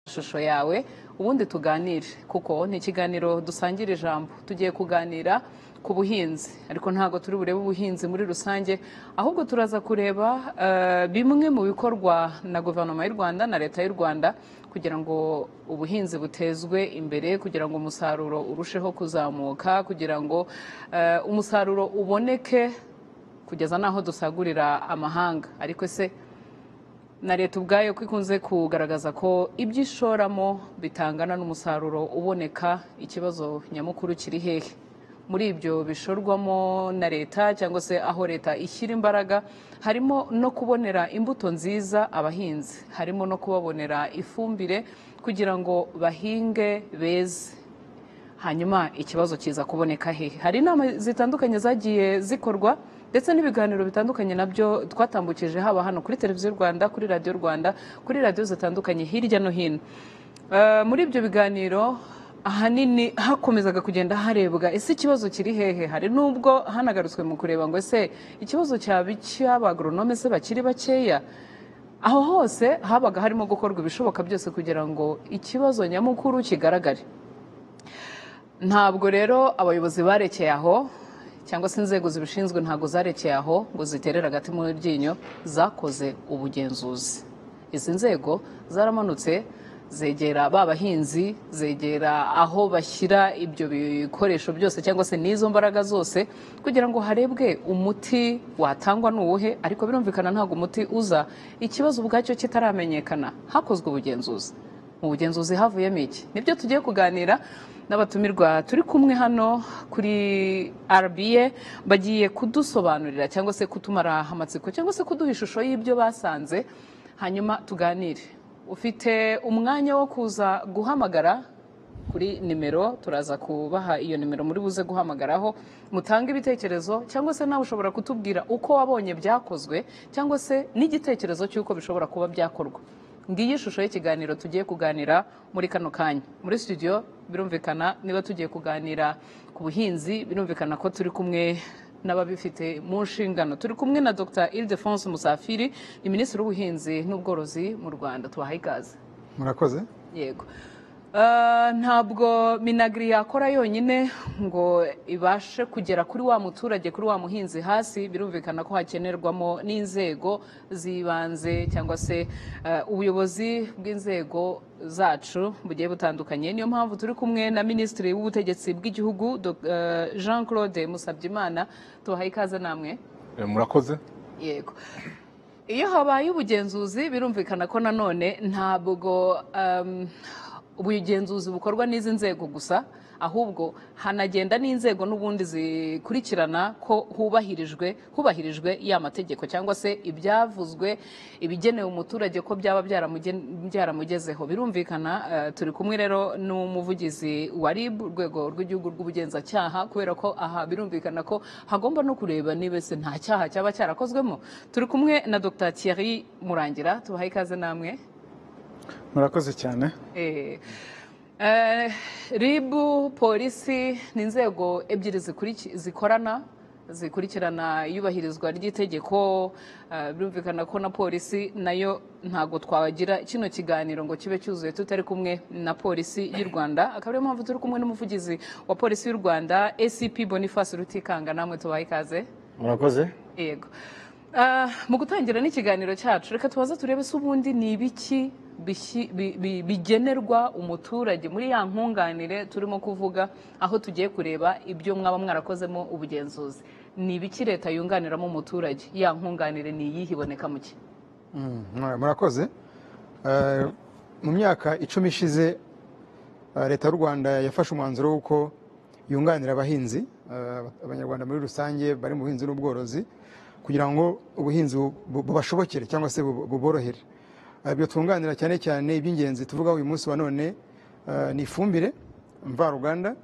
ishusho yawe ubundi tuganire kuko ni ikiganiro dusangira ijambo tugiye kuganira ku buhinzi ariko ntabwo turi burebe ubuhinzi muri rusange ahubwo turaza kureba eh, bimwe mu bikorwa na guverinoma y'u rwanda na leta y'u rwanda kugira ngo ubuhinzi butezwe imbere kugira ngo umusaruro urusheho kuzamuka kugira ngo eh, umusaruro uboneke kugeza n'aho dusagurira amahanga ariko se na leta ubwayo ko ikunze kugaragaza ko ibyo ishoramo bitangana n'umusaruro uboneka ikibazo nyamukuru kiri hehe muri ibyo bishorwamo na leta cyangwa se aho leta ishyira imbaraga harimo no kubonera imbuto nziza abahinzi harimo no kubabonera ifumbire kugira ngo bahinge beze hanyuma ikibazo kiza kuboneka hehe hari inama zitandukanye zagiye zikorwa ndetse n'ibiganiro bitandukanye nabyo twatambukije haba hano kuri televiziyo rwanda kuri radiyo rwanda kuri radiyo zitandukanye hirya no hino Eh, muri ibyo biganiro ahanini hakomezaga kugenda harebwa ese ikibazo kiri hehe hari n'ubwo hanagarutswe mu kureba ngo ese ikibazo cyaba icy'abagoronome se bakiri bakeya aho hose habaga harimo gukorwa ibishoboka byose kugira ngo ikibazo nyamukuru kigaragare ntabwo rero abayobozi barekeye aho cyangwa se inzego zibishinzwe ntabwo zarekeye aho ngo ziterere agati mu ryinyo zakoze ubugenzuzi izi nzego zaramanutse zegera ba bahinzi zegera aho bashyira ibyo bikoresho byose cyangwa se n'izo mbaraga zose kugira ngo harebwe umuti watangwa ni uwuhe ariko birumvikana ntabwo umuti uza ikibazo ubwacyo kitaramenyekana hakozwe ubugenzuzi mu bugenzuzi havuyemo iki nibyo tugiye kuganira n'abatumirwa turi kumwe hano kuri RBA bagiye kudusobanurira cyangwa se kutumara amatsiko cyangwa se kuduha ishusho y'ibyo basanze hanyuma tuganire ufite umwanya wo kuza guhamagara kuri nimero turaza kubaha iyo nimero muri buze guhamagaraho mutange ibitekerezo cyangwa se nawe ushobora kutubwira uko wabonye byakozwe cyangwa se n'igitekerezo cy'uko bishobora kuba byakorwa ngiyi ishusho y'ikiganiro tugiye kuganira muri kano kanya muri studio birumvikana niba tugiye kuganira ku buhinzi birumvikana ko turi kumwe n'ababifite mu nshingano turi kumwe na dr ildefonse musafiri ni minisitiri w'ubuhinzi n'ubworozi mu rwanda tubahaye ikaze murakoze yego Eh, ntabwo minagiri yakora yonyine ngo ibashe kugera kuri wa muturage kuri wa muhinzi hasi birumvikana ko hakenerwamo n'inzego z'ibanze cyangwa se eh, ubuyobozi bw'inzego zacu bugiye butandukanye niyo mpamvu turi kumwe na minisitiri w'ubutegetsi bw'igihugu Dog- eh, jean claude musabyimana tubahaye ikaze namwe Eh, murakoze yego iyo habaye ubugenzuzi birumvikana ko nanone ntabwo um, ubugenzuzi bukorwa n'izi nzego gusa ahubwo hanagenda n'inzego n'ubundi zikurikirana ko hubahirijwe hubahirijwe ya mategeko cyangwa se ibyavuzwe ibigenewe umuturage ko byaba byaramugen- byaramugezeho birumvikana eh, turi kumwe rero n'umuvugizi wa RIB urwego rw'igihugu rw'ubugenzacyaha kubera ko aha birumvikana ko hagomba no kureba niba se nta cyaha cyaba cyarakozwemo turi kumwe na Dr Thierry Murangira tubahaye ikaze namwe murakoze cyane Eh, eh, ribu polisi ni inzego ebyiri zikuriki- zikorana zikurikirana iyubahirizwa ry'itegeko eh, birumvikana ko na polisi nayo ntabwo twagira kino kiganiro ngo kibe cyuzuye tutari kumwe na polisi y'u rwanda akaba ariyo mpamvu turi kumwe n'umuvugizi wa polisi y'u rwanda acp boniface rutikanga namwe tubahe ikaze murakoze yego Ah, mu gutangira n'ikiganiro cyacu reka tubaze turebe se ubundi ni ibiki bishyi- bi- bi- bigenerwa umuturage muri ya nkunganire turimo kuvuga aho tugiye kureba ibyo mwaba mwarakozemo ubugenzuzi ni ibiki leta yunganiramo umuturage ya nkunganire ni iyihe iboneka mu ki Mm, murakoze Eh, mu myaka icumi ishize eh, leta y'u rwanda yafashe umwanzuro w'uko yunganira abahinzi eh, abanyarwanda muri rusange bari mu buhinzi n'ubworozi kugira ngo ubuhinzi bu- bu- bubashobokere cyangwa se bu- buborohere Eh, ibyo twunganira cyane cyane iby'ingenzi tuvuga uyu munsi wa none eh, ni ifumbire mvaruganda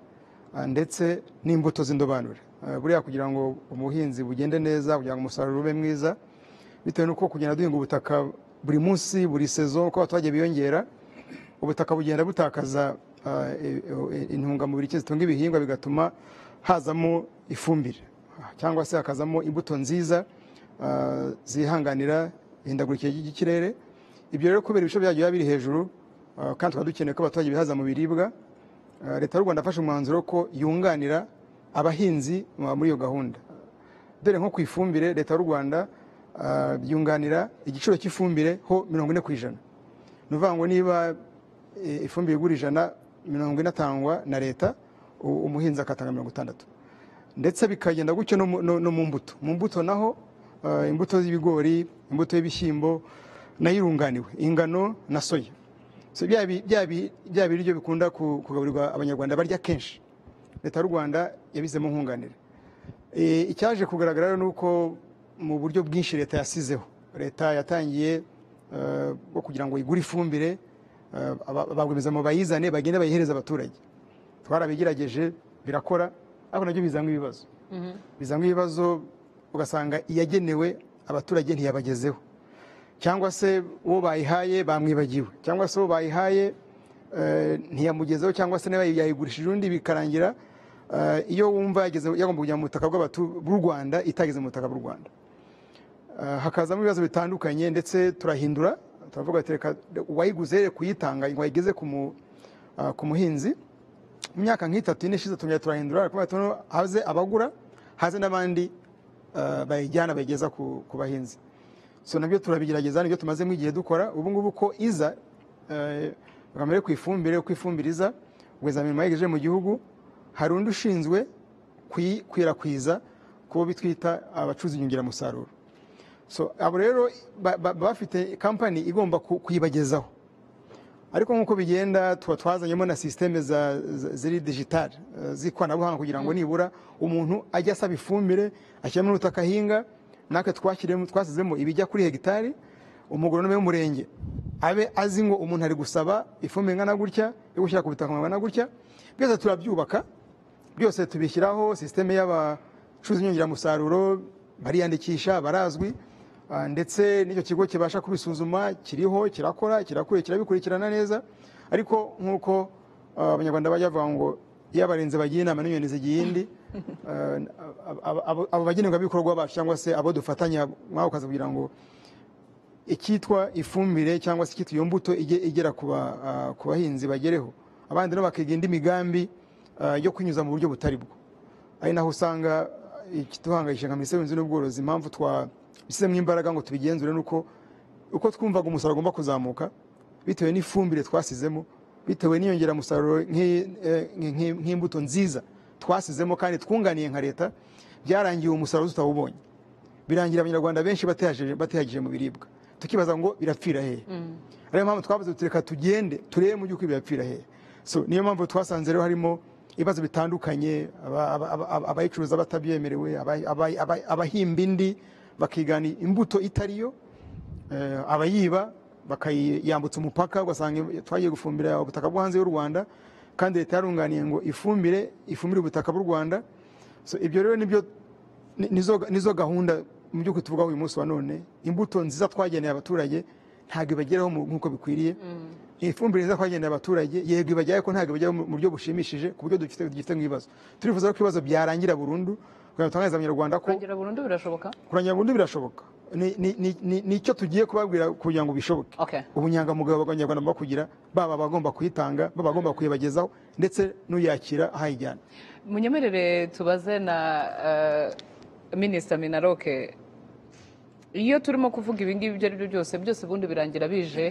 Ah, ndetse n'imbuto z'indobanure Ah, buriya kugira ngo ubuhinzi bugende neza kugira ngo umusaruro ube mwiza bitewe n'uko kugenda duhinga ubutaka buri munsi buri sezo uko abaturage biyongera ubutaka bugenda butakaza ah, e- e- intungamubiri ki zitunga ibihingwa bigatuma hazamo ifumbire ah, cyangwa se hakazamo imbuto nziza ah, zihanganira ihindagurikire ry'ikirere ibyo rero kubera ibice byabyo biba biri hejuru Uh, kandi tukaba dukeneye ko abaturage bihaza mu biribwa Uh, leta y'u rwanda yafashe umwanzuro ko yunganira abahinzi uh, muri iyo gahunda dore nko ku ifumbire leta y'u rwanda uh, yunganira igiciro cy'ifumbire ho mirongo ine ku ijana ni ukuvuga ngo niba eh, ifumbire igura ijana mirongo ine atangwa na leta u- umuhinzi akatanga mirongo itandatu ndetse bikagenda gutyo no mu- no no mu mbuto mu mbuto naho uh, imbuto z'ibigori imbuto y'ibishyimbo nayo irunganiwe ingano na soya So bya bi- bya bi- bya biryo bikunda ku- kugaburirwa abanyarwanda barya kenshi leta y'u rwanda yabizemo nkunganire Eh, icyaje kugaragara rero ni uko mu buryo bwinshi leta yasizeho leta yatangiye eh, bwo kugira ngo igure ifumbire eh, aba- abarwiyemezamirimo bayizane bagende bayihereze abaturage twarabigerageje birakora ariko nabyo bizanwa ibibazo bizanwa ibibazo ugasanga iyagenewe abaturage ntiyabagezeho cyangwa se uwo bayihaye bamwibagiwe cyangwa se uwo bayihaye eh, ntiyamugezeho cyangwa se niba yayigurishije undi bikarangira eh, iyo wumva yageze yagomba kujya mu butaka bw'abatu- bw'u Rwanda itageze mu butaka bw'u Rwanda Eh, hakazamo ibibazo bitandukanye ndetse turahindura turavuga ati reka uwayiguze rero kuyitanga ngo ayigeze ku mu- eh, ku muhinzi mu myaka nk'itatu ine ishize tongera turahindura ariko tuno haze abagura haze n'abandi eh, bayijyana bayigeza ku ku bahinzi so nabyo turabigerageza nibyo tumazemo igihe dukora ubu ngubu ko iza eh, kamere ku ifumbire uko ifumbire iza rwiyemezamirimo yayigejeje mu gihugu hari undi ushinzwe kuyikwirakwiza ku bo bitwita abacuruzi inyongeramusaruro so abo rero ba- ba- baba bafite kampani igomba ku- kuyibagezaho ariko nk'uko bigenda tuba twazanyemo na sisiteme za- za- ziri digitali eh, z'ikoranabuhanga kugira ngo nibura umuntu ajya asaba ifumbire ashyiramo n'ubutaka ahinga natwe twashyiremo twasizemo ibijya kuri hegitari umugoronome w'umurenge abe azi ngo umuntu ari gusaba ifumbire ingana gutya yo gushyira ku butaka bungana gutya byose turabyubaka byose tubishyiraho sisiteme y'abacuruzi inyongeramusaruro bariyandikisha barazwi ah, ndetse n'icyo kigo kibasha kubisuzuma kiriho kirakora kirakure kirabikurikirana neza ariko nk'uko ah, abanyarwanda bajya bavuga ngo iyo abarinzi bagiye inama n'inyoni zigiye indi ah, ab- ab- abo- abo bagenerwabikorwa bacu cyangwa se abo dufatanya mwako kazi kugira ngo icyitwa ifumbire cyangwa se icyitwa iyo mbuto ige- igera ku ba- ah, ku bahinzi bagereho abandi nabo bakiga indi migambi ah, yo kuyinyuza mu buryo butari bwo ari naho usanga ikituhangayisha nka minisiteri y'ubuhinzi n'ubworozi impamvu twabishyizemo imbaraga ngo tubigenzure ni uko uko twumvaga umusaruro ugomba kuzamuka bitewe n'ifumbire twasizemo bitewe n'inyongeramusaruro nk'i- eh, nk'i- nk'imbuto nziza twasizemo kandi twunganiye nka leta byarangiye uwo musaruro tutawubonye birangira abanyarwanda benshi batihagije batihagije mu biribwa tukibaza ngo birapfira hehe ariyo mpamvu twavuze tuti reka tugende turebe mu by'ukuri birapfira hehe so niyo mpamvu twasanze rero harimo ibibazo bitandukanye aba- aba- aba- aba- abayicuruza batabyemerewe aba- aba- aba- abahimba indi bakigana imbuto itariyo eh, abayiba bakayambutsa umupaka ugasanga twagiye gufumbira ubutaka bwo hanze y'u rwanda kandi leta yarunganiye ngo ifumbire ifumbire ubutaka bw'u rwanda so ibyo rero nibyo ni- nizo nizo gahunda mu by'ukuri tuvugaho uyu munsi wa none imbuto nziza twageneye abaturage ntabwo ibageraho mu- nk'uko bikwiriye ifumbire nziza twageneye abaturage yego ibageraho ko ntabwo ibageraho mu- mu buryo bushimishije ku buryo dufite dufite nk'ibibazo turifuza ko ibibazo byarangira burundu kugira ngo tutangaze abanyarwanda ko kurangira burundu birashoboka kurangira burundu birashoboka Ni- ni- ni- ni- ni icyo tugiye kubabwira kugira ngo bishoboke okay ubunyangamugayo abanyarwanda bagomba kugira baba abagomba kuyitanga baba abagomba kuyibagezaho ndetse n'uyakira ahayijyana munyemerere tubaze na eh, minisita minaroke iyo turimo kuvuga ibingibi ibyo ari byo byose byose ubundi birangira bije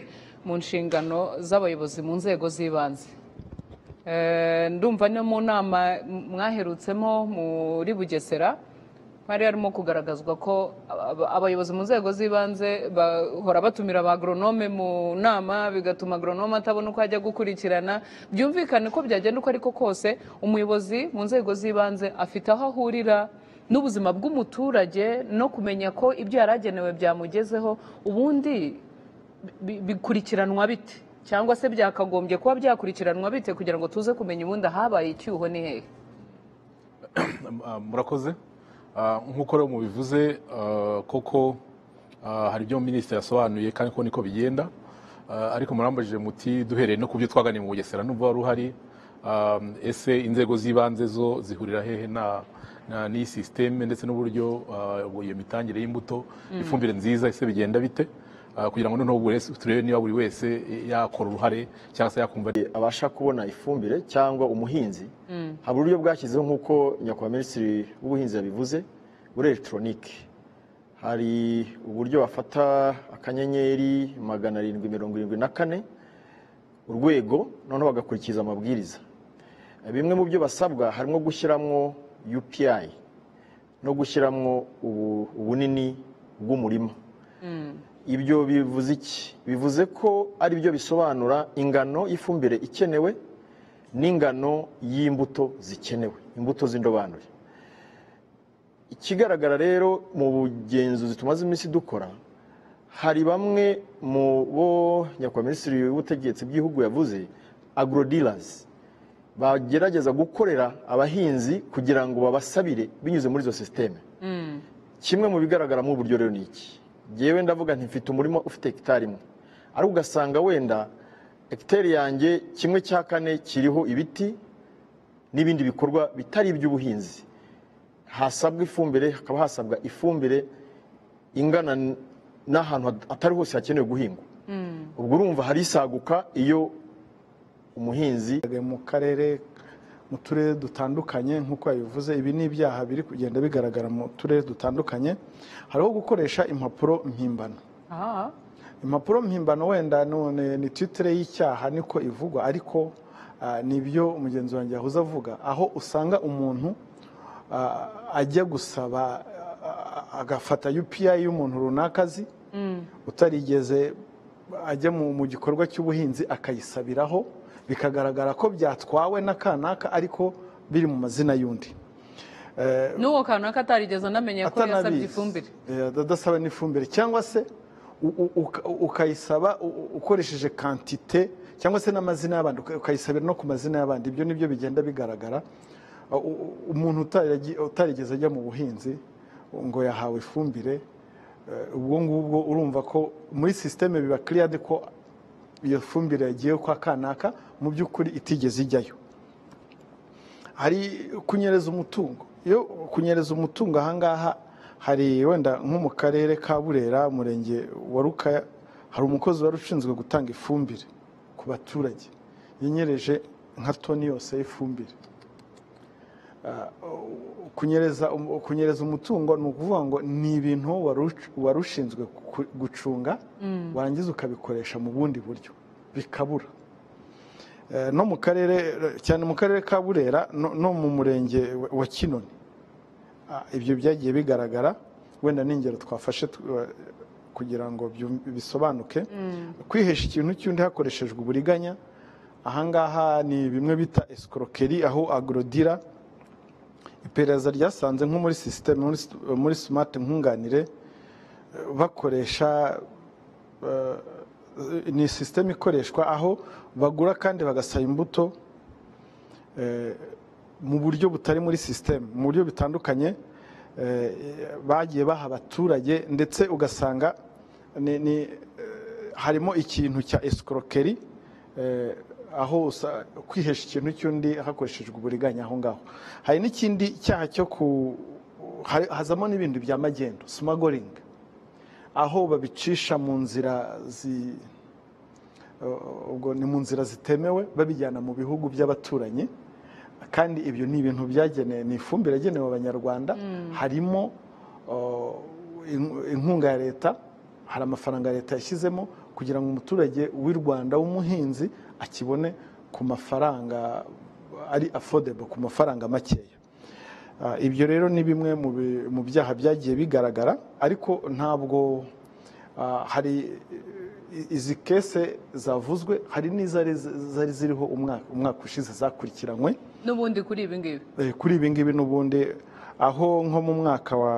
mu nshingano z'abayobozi mu nzego z'ibanze Eh, ndumva no mu nama mwaherutsemo muri bugesera hari harimo kugaragazwa ko aba- abayobozi mu nzego z'ibanze bahora batumira ba agronome mu nama bigatuma agronome atabona uko ajya gukurikirana byumvikane ko byagenda uko ariko kose umuyobozi mu nzego z'ibanze afite aho ahurira n'ubuzima bw'umuturage no kumenya ko ibyo yari agenewe byamugezeho ubundi bi- bikurikiranwa bite cyangwa se byakagombye kuba byakurikiranwa bite kugira ngo tuze kumenya ubundi ahabaye icyuho ni hehe Ah, murakoze Ah, nk'uko rero mubivuze ah, koko ah, hari ibyo minisitiri yasobanuye kandi ko niko bigenda Ah, ariko murambajije muti duhereye no ku byo twaganiye mu bugesera n'ubwo wari uhari ah, ese inzego z'ibanze zo zihurira hehe na na- n'iyi sisiteme ndetse n'uburyo ah, iyo mitangire y'imbuto ifumbire nziza ese bigenda bite ah, kugira ngo noneho buri wese turebe niba buri wese yakora uruhare cyangwa se yakumva abasha kubona ifumbire cyangwa umuhinzi haba uburyo bwashyizeho nk'uko nyakubahwa minisitiri w'ubuhinzi yabivuze muri elegitoronike hari uburyo bafata akanyenyeri magana arindwi mirongo irindwi na kane urwego noneho bagakurikiza amabwiriza bimwe mu byo basabwa harimo gushyiramo UPI no gushyiramo ubu- ubunini bw'umurima ibyo bivuze iki bivuze ko ari byo bisobanura ingano y'ifumbire ikenewe n'ingano y'imbuto zikenewe imbuto z'indobanure ikigaragara rero mu bugenzuzi tumaze iminsi dukora hari bamwe mu bo nyakubahwa minisitiri w'ubutegetsi bw'igihugu yavuze agrodilers bagerageza gukorera abahinzi kugira ngo babasabire binyuze muri izo sisiteme kimwe mu bigaragaramo uburyo rero ni iki ngewe ndavuga nti mfite umurima ufite hegitari imwe ariko ugasanga wenda hegitari yanjye kimwe cya kane kiriho ibiti n'ibindi bikorwa bitari iby'ubuhinzi hasabwa ifumbire hakaba hasabwa ifumbire ingana n- n'ahantu hat- hatari hose hakenewe guhingwa ubwo urumva hari isaguka iyo umuhinzi mu karere mu turere dutandukanye nk'uko yabivuze ibi ni ibyaha biri kugenda bigaragara mu turere dutandukanye hariho gukoresha impapuro mpimbano aha impapuro mpimbano wenda none ni titire y'icyaha niko ivugwa ariko ah, nibyo umugenzi wanjye yahoze avuga aho usanga umuntu ah, ajya gusaba ah, agafata UPI y'umuntu runaka azi utarigeze ajya mu mu gikorwa cy'ubuhinzi akayisabiraho bikagaragara ko byatwawe n'akanaka ariko biri mu mazina y'undi Eh, n'uwo kanaka atarigeze anamenya ko yasabye atanabizi. ifumbire Eh, adasaba n'ifumbire cyangwa se u- u- uka- ukayisaba u- u- ukoresheje kantite cyangwa se n'amazina y'abandi uka- ukayisabira no ku mazina y'abandi ibyo nibyo bigenda bigaragara Uh, u- u- umuntu utarigi- utarigeze ajya mu buhinzi ngo yahawe ifumbire eh, ubwo ngubwo urumva ko muri sisiteme biba kiriyade ko iyo fumbire yagiye kwa kanaka mu by'ukuri itigeze ijyayo hari kunyereza umutungo iyo kunyereza umutungo ahangaha hari wenda nko mu karere ka burera umurenge wa ruka hari umukozi wari ushinzwe gutanga ifumbire ku baturage yanyereje nka toni yose y'ifumbire Ah, kunyereza um- kunyereza umutungo ni ukuvuga ngo ni ibintu wari uc- wari ushinzwe ku- gucunga warangiza ukabikoresha mu bundi buryo bikabura Eh, no mu karere cyane mu karere ka burera no no mu murenge wa- wa kinoni Ah, ibyo byagiye bigaragara wenda n'ingero twafashe tu- eh, kugira ngo byum- bisobanuke kwihesha ikintu cy'undi hakoreshejwe uburiganya ahangaha ni bimwe bita escroquerie aho agrodira iperereza ryasanze nko muri sisiteme muri s- muri smart nkunganire eh, bakoresha eh, ni sisiteme ikoreshwa aho bagura kandi bagasaba imbuto eh, mu buryo butari muri sisiteme mu buryo bitandukanye eh, bagiye baha abaturage ndetse ugasanga ni- ni, eh, harimo ikintu cya esikorokeri aho usa- kwihesha ikintu cy'undi hakoreshejwe uburiganya aho ngaho hari n'ikindi cyaha cyo ku hari- hazamo n'ibindi bya magendo simagoringi aho babicisha mu nzira zi ubwo ni mu nzira zitemewe babijyana mu bihugu by'abaturanyi kandi ibyo ni ibintu byagenewe ni ifumbire yagenewe abanyarwanda harimo uh, in- inkunga ya leta hari amafaranga leta yashyizemo kugira ngo umuturage w'u rwanda w'umuhinzi akibone ku mafaranga ari affordable ku mafaranga makeya Ah, ibyo rero ni bimwe mu bi- mu byaha byagiye bigaragara ariko ntabwo ah, hari i- izi kese zavuzwe hari n'izari zari ziriho umwaka umwaka ushize zakurikiranywe n'ubundi kuri ibi ngibi Eh, kuri ibi ngibi n'ubundi aho nko mu mwaka wa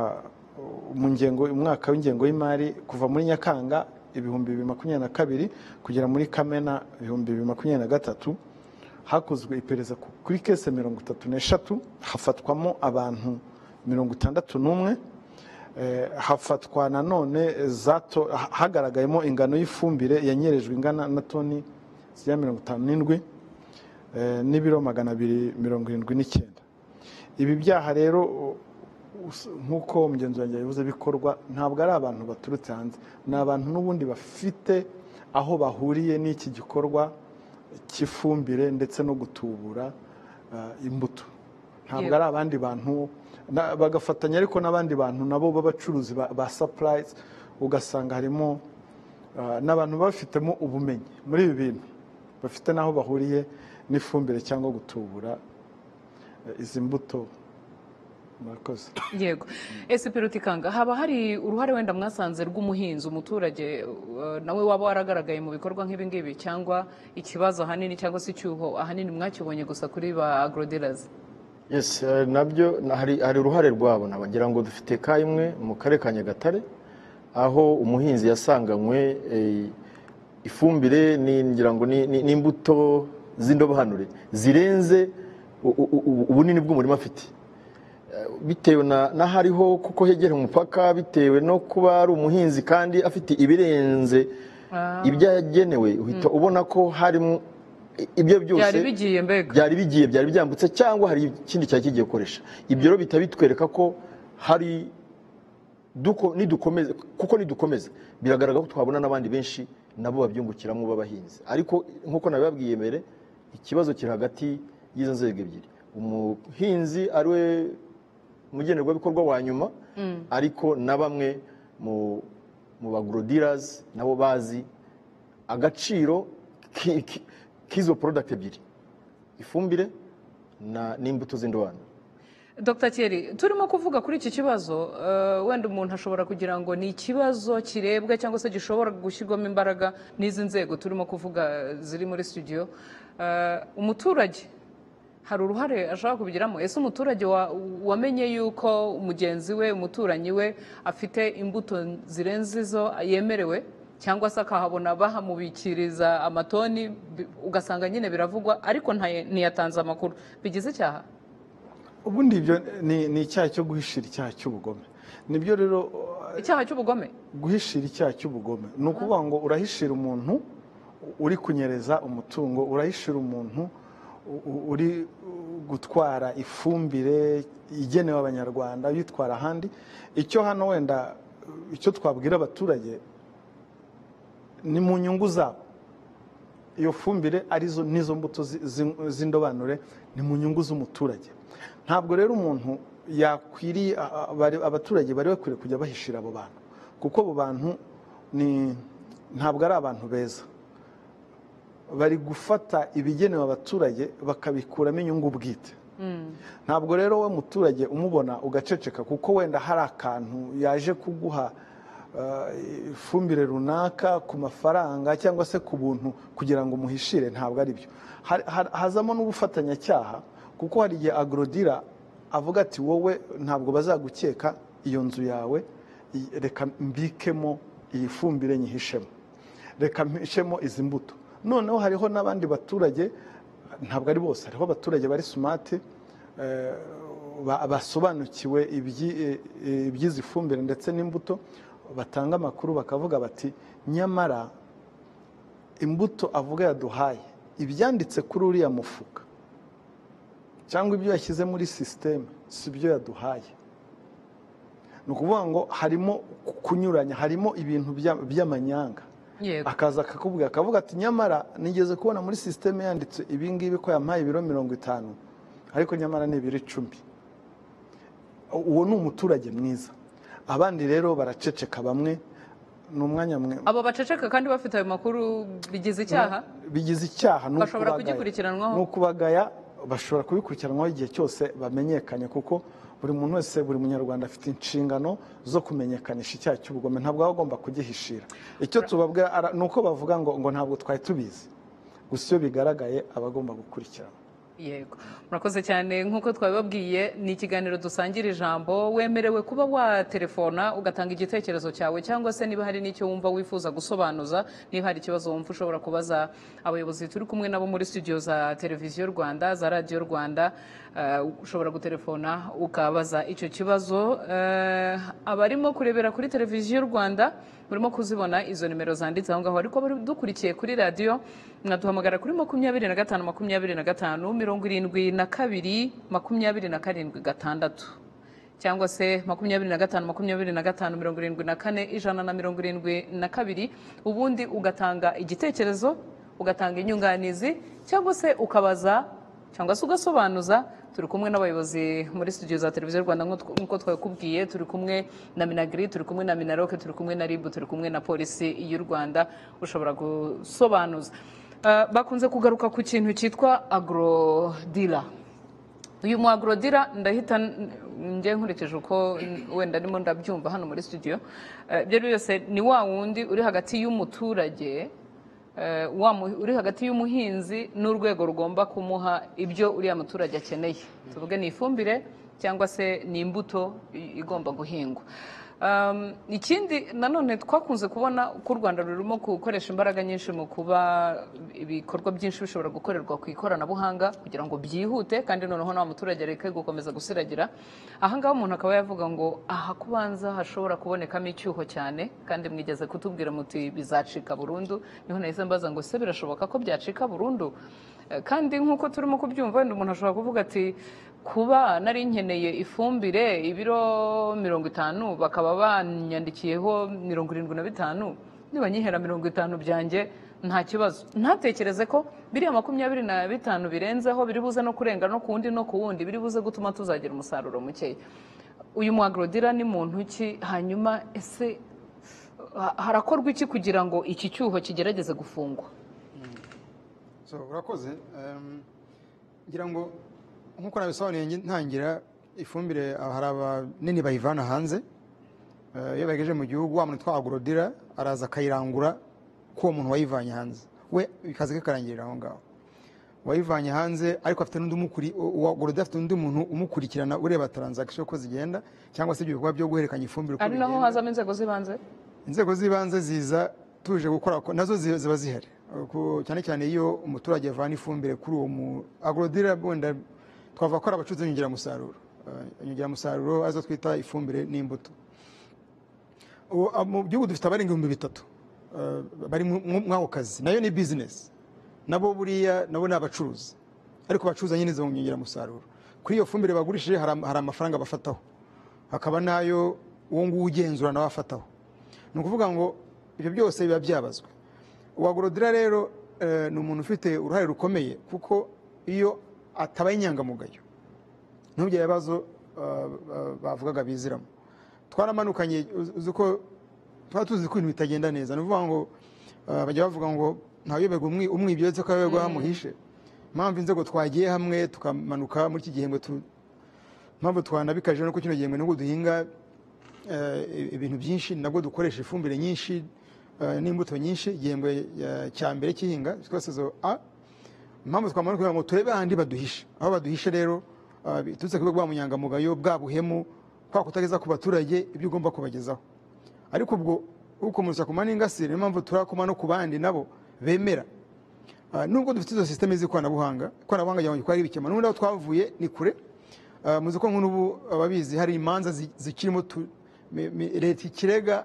mu ngengo umwaka w'ingengo y'imari kuva muri nyakanga ibihumbi bibiri makumyabiri na kabiri kugera muri kamena ibihumbi bibiri makumyabiri na gatatu hakozwe iperereza ku- kuri kese mirongo itatu n'eshatu hafatwamo abantu mirongo itandatu n'umwe Eh, hafatwa nanone eh, za to- ha- hagaragayemo ingano y'ifumbire yanyerejwe ingana na toni zigera mirongo itanu n'indwi eh, n'ibiro magana abiri mirongo irindwi n'icyenda ibi byaha rero us- nk'uko mugenzi wanjye yabivuze bikorwa ntabwo ari abantu baturutse hanze ni abantu n'ubundi bafite aho bahuriye n'iki gikorwa cy'ifumbire ndetse no gutubura eh, imbuto ntabwo Yego. ari abandi bantu na- bagafatanya ariko n'abandi bantu nabo b'abacuruzi ba- ba sapurayizi ugasanga harimo eh, n'abantu baba bafitemo ubumenyi muri ibi bintu bafite n'aho bahuriye n'ifumbire cyangwa gutubura eh, izi mbuto murakoze yego ese perutikanga haba hari uruhare wenda mwasanze rw'umuhinzi umuturage uh, nawe waba waragaragaye mu bikorwa nk'ibi ngibi cyangwa ikibazo ahanini cyangwa se icyuho ahanini mwakibonye gusa kuri ba agrodelazi yes eh, nabyo na- hari hari uruhare rwabo nabagira ngo dufite ka imwe mu karere ka nyagatare aho umuhinzi yasanganywe eh, ifumbire ni- ngira ngo ni- ni- n'imbuto z'indobanure zirenze u- u- u- ubunini bw'umurima afite bitewe na n'ahariho kuko hegera umupaka bitewe no kuba ari umuhinzi kandi afite ibirenze ibyo yagenewe uhita ubona ko harimo ibyo byose byari bigiye mbega byari bigiye byari byambutse cyangwa hari ikindi cyari kigiye gukoresha ibyo rero bihita bitwereka ko hari duko- nidukomeza kuko nidukomeza biragaragara ko twabona n'abandi benshi nabo babyungukiramo b'abahinzi ariko nk'uko nabibabwiye mbere ikibazo kiri hagati y'izo nzego ebyiri umuhinzi ari we umugenerwabikorwa wa nyuma ariko na bamwe mu- mu bagrodirazi nabo bazi agaciro ki- ki- k'izo porodagiti ebyiri ifumbire na n'imbuto z'indobanure Dr Thierry turimo kuvuga kuri iki kibazo eh, wenda umuntu ashobora kugira ngo ni ikibazo kirebwa cyangwa se gishobora gushyirwamo imbaraga n'izi nzego turimo kuvuga eh, ziri muri studio Eh, umuturage hari uruhare ashobora kubigiramo ese umuturage wa- wamenye yuko mugenzi we umuturanyi we afite imbuto zirenze izo yemerewe cyangwa se akahabona bahamubikiriza amatoni bi- ugasanga nyine biravugwa ariko ntaye- ntiyatanze amakuru bigize icyaha ubundi ibyo ni ni icyaha cyo guhishira icyaha cy'ubugome nibyo rero uh, icyaha cy'ubugome guhishira icyaha cy'ubugome ni ukuvuga ngo urahishira umuntu uri kunyereza umutungo urahishira umuntu u- u- uri uh, gutwara ifumbire igenewe abanyarwanda uyitwara ahandi icyo hano wenda uh, icyo twabwira abaturage ni mu nyungu zabo iyo fumbire arizo n'izo mbuto zi- zi- z'indobanure ni mu nyungu z'umuturage ntabwo rero umuntu yakwiriye a- a- bari- abaturage bari bakwiriye kujya bahishira abo bantu kuko abo bantu ni ntabwo ari abantu beza bari gufata ibigenewe abaturage bakabikuramo inyungu bwite ntabwo rero we muturage umubona ugaceceka kuko wenda hari akantu yaje kuguha eh, ifumbire runaka ku mafaranga cyangwa se ku buntu kugira ngo umuhishire ntabwo ari byo Har- har- hazamo n'ubufatanyacyaha kuko hari igihe agorodira avuga ati wowe ntabwo bazagukeka iyo nzu yawe i- reka mbikemo iyi fumbire nyihishemo reka mpishemo izi mbuto noneho hariho n'abandi baturage ntabwo ari bose hariho abaturage bari sumati eh, ba- basobanukiwe ibyi- eh, eh, iby'izi fumbire ndetse n'imbuto batanga amakuru bakavuga bati nyamara imbuto avuga yaduhaye ibyanditse kuri uriya mufuka cyangwa ibyo yashyize muri sisiteme si byo yaduhaye ni ukuvuga ngo harimo kunyuranya harimo ibintu bya- by'amanyanga yego akaza akakubwira akavuga ati nyamara nigeze kubona muri sisiteme yanditse ibi ngibi ko yampaye ibiro mirongo itanu ariko nyamara ni ibiro icumi uwo ni umuturage mwiza abandi rero baraceceka bamwe ni umwanya mwe abo baceceka kandi bafite ayo makuru bigize icyaha bigize icyaha ni Bashobora ukubagaya. kugikurikiranwaho? ni ukubagaya bashobora kubikurikiranwaho igihe cyose bamenyekanye kuko buri muntu wese buri munyarwanda afite inshingano zo kumenyekanisha icyaha cy'ubugome ntabwo aba agomba kugihishira icyo tubabwira ara- ni uko bavuga ngo ngo ntabwo twari tubizi gusa iyo bigaragaye aba agomba gukurikirana yego murakoze cyane nk'uko twabibabwiye ni ikiganiro dusangira ijambo wemerewe kuba waterefona ugatanga igitekerezo cyawe cyangwa se niba hari n'icyo wumva wifuza gusobanuza niba hari ikibazo wumva ushobora kubaza abayobozi turi kumwe nabo muri studio za televiziyo rwanda za radiyo rwanda eh, ushobora guterefona ukabaza icyo kibazo eh, abarimo kurebera kuri televiziyo rwanda murimo kuzibona izo nimero zanditse aho ngaho ariko abari dukurikiye kuri radiyo mwaduhamagara kuri makumyabiri na gatanu makumyabiri na gatanu mirongo irindwi na kabiri makumyabiri na karindwi gatandatu cyangwa se makumyabiri na gatanu makumyabiri na gatanu mirongo irindwi na kane ijana na mirongo irindwi na kabiri ubundi ugatanga igitekerezo ugatanga inyunganizi cyangwa se ukabaza cyangwa se ugasobanuza turi kumwe n'abayobozi muri studio za televiziyo rwanda nk'uko- nk'uko twabikubwiye turi kumwe na minagiri turi kumwe na minaroke turi kumwe na ribu turi kumwe na polisi y'u rwanda ushobora gusobanuza Eh, bakunze kugaruka ku kintu cyitwa agrodila uyu mu agrodira ndahita n- njye nkurikije uko n- wenda ndimo ndabyumva hano muri studio Eh, ibyo ari byo byose ni wa wundi uri hagati y'umuturage eh, wa mu- uri hagati y'umuhinzi n'urwego rugomba kumuha ibyo uriya muturage akeneye tuvuge ni ifumbire cyangwa se ni imbuto i- igomba guhingwa Um, ikindi nanone twakunze kubona ko u rwanda rurimo gukoresha imbaraga nyinshi mu kuba ibikorwa byinshi bishobora gukorerwa ku ikoranabuhanga kugira ngo byihute kandi noneho nta muturage areke gukomeza gusiragira ahangaha umuntu akaba yavuga ngo aha kubanza hashobora kubonekamo icyuho cyane kandi mwigeze kutubwira muti bizacika burundu niho nahise mbaza ngo se birashoboka ko byacika burundu Eh, kandi nk'uko turimo kubyumva wenda umuntu ashobora kuvuga ati kuba nari nkeneye ifumbire ibiro mirongo itanu bakaba banyandikiyeho mirongo irindwi na bitanu nibanyihera mirongo itanu byanjye nta kibazo ntatekereze ko biriya makumyabiri na bitanu birenzeho biri buze no kurenga no ku wundi no ku wundi biri buze gutuma tuzagira umusaruro mukeya uyu mu agrodira ni muntu ki hanyuma ese ha- harakorwa iki kugira ngo iki cyuho kigerageze gufungwa So, urakoze Em, ngira ngo nk'uko nabisobanuye ngi- ntangira ifumbire ah, hari abanini bayivana hanze Eh, iyo bayigejeje mu gihugu wa muntu utwara agorodira araza akayirangura k'uwo muntu wayivanye hanze we akazi ke karangirira aho ngaho wayivanye hanze ariko afite n'undi umukuri uwa agorodira afite n'undi muntu umukurikirana ureba taranzakisiyo uko zigenda cyangwa se ibyo bikorwa byo guhererekanya ifumbire uko ari naho bigenda. hazamo inzego z'ibanze inzego z'ibanze ziza tuje gukora ko- nazo zi- ziba zihari Ku- cyane cyane iyo umuturage avana ifumbire kuri uwo mu agorodira wenda twavuga ko ari abacuruzi b'inyongeramusaruro Eh, inyongeramusaruro arizo twita ifumbire n'imbuto Ubu, ah, mu gihugu dufite abarenga ibihumbi bitatu eh, bari mu- mu- muri ako kazi nayo ni bizinesi nabo buriya nabo ni abacuruzi ariko bacuruza nyine izo nyongeramusaruro kuri iyo fumbire bagurishije hari am- hari amafaranga bafataho hakaba n'ayo uwo nguwo ugenzura nawe afataho ni ukuvuga ngo ibyo byose biba byabazwe uwa gorodira rero eh, ni umuntu ufite uruhare rukomeye kuko iyo atabaye inyangamugayo ntibyo bibazo eh, eh, bavugaga biziramo twaramanukanye uz- uzi ko tuba tuzi ko ibintu bitagenda neza ni ukuvuga ngo eh, bajya bavuga ngo ntayoberwa umwi- umwibye uretse ko ayoberwa hamuhishe impamvu inzego twagiye hamwe tukamanuka muri iki gihembwe tu- impamvu twanabikaje nuko kino gihembwe nubwo duhinga eh, ibintu byinshi nabwo dukoresha ifumbire nyinshi eh, n'imbuto nyinshi igihembwe eh, cya mbere cy'ihinga cyitwa sezo a impamvu twamanuka kugira ngo turebe ahandi baduhishe aho baduhishe rero eh, biturutse kuba bwa munyangamugayo bwa buhemu kwa kutageza ku baturage ibyo ugomba kubagezaho ariko ubwo ukomeza ku maningasire niyo mpamvu turakoma no ku bandi nabo bemera Ah, nubwo dufite izo systeme z'ikoranabuhanga ikoranabuhanga ryawe ko ari ibikemura n'ubundi aho twavuye ni kure Ah, muzi ko nk'ubu ababizi hari imanza zi- zikirimo tu- mi- mi- leta ikirega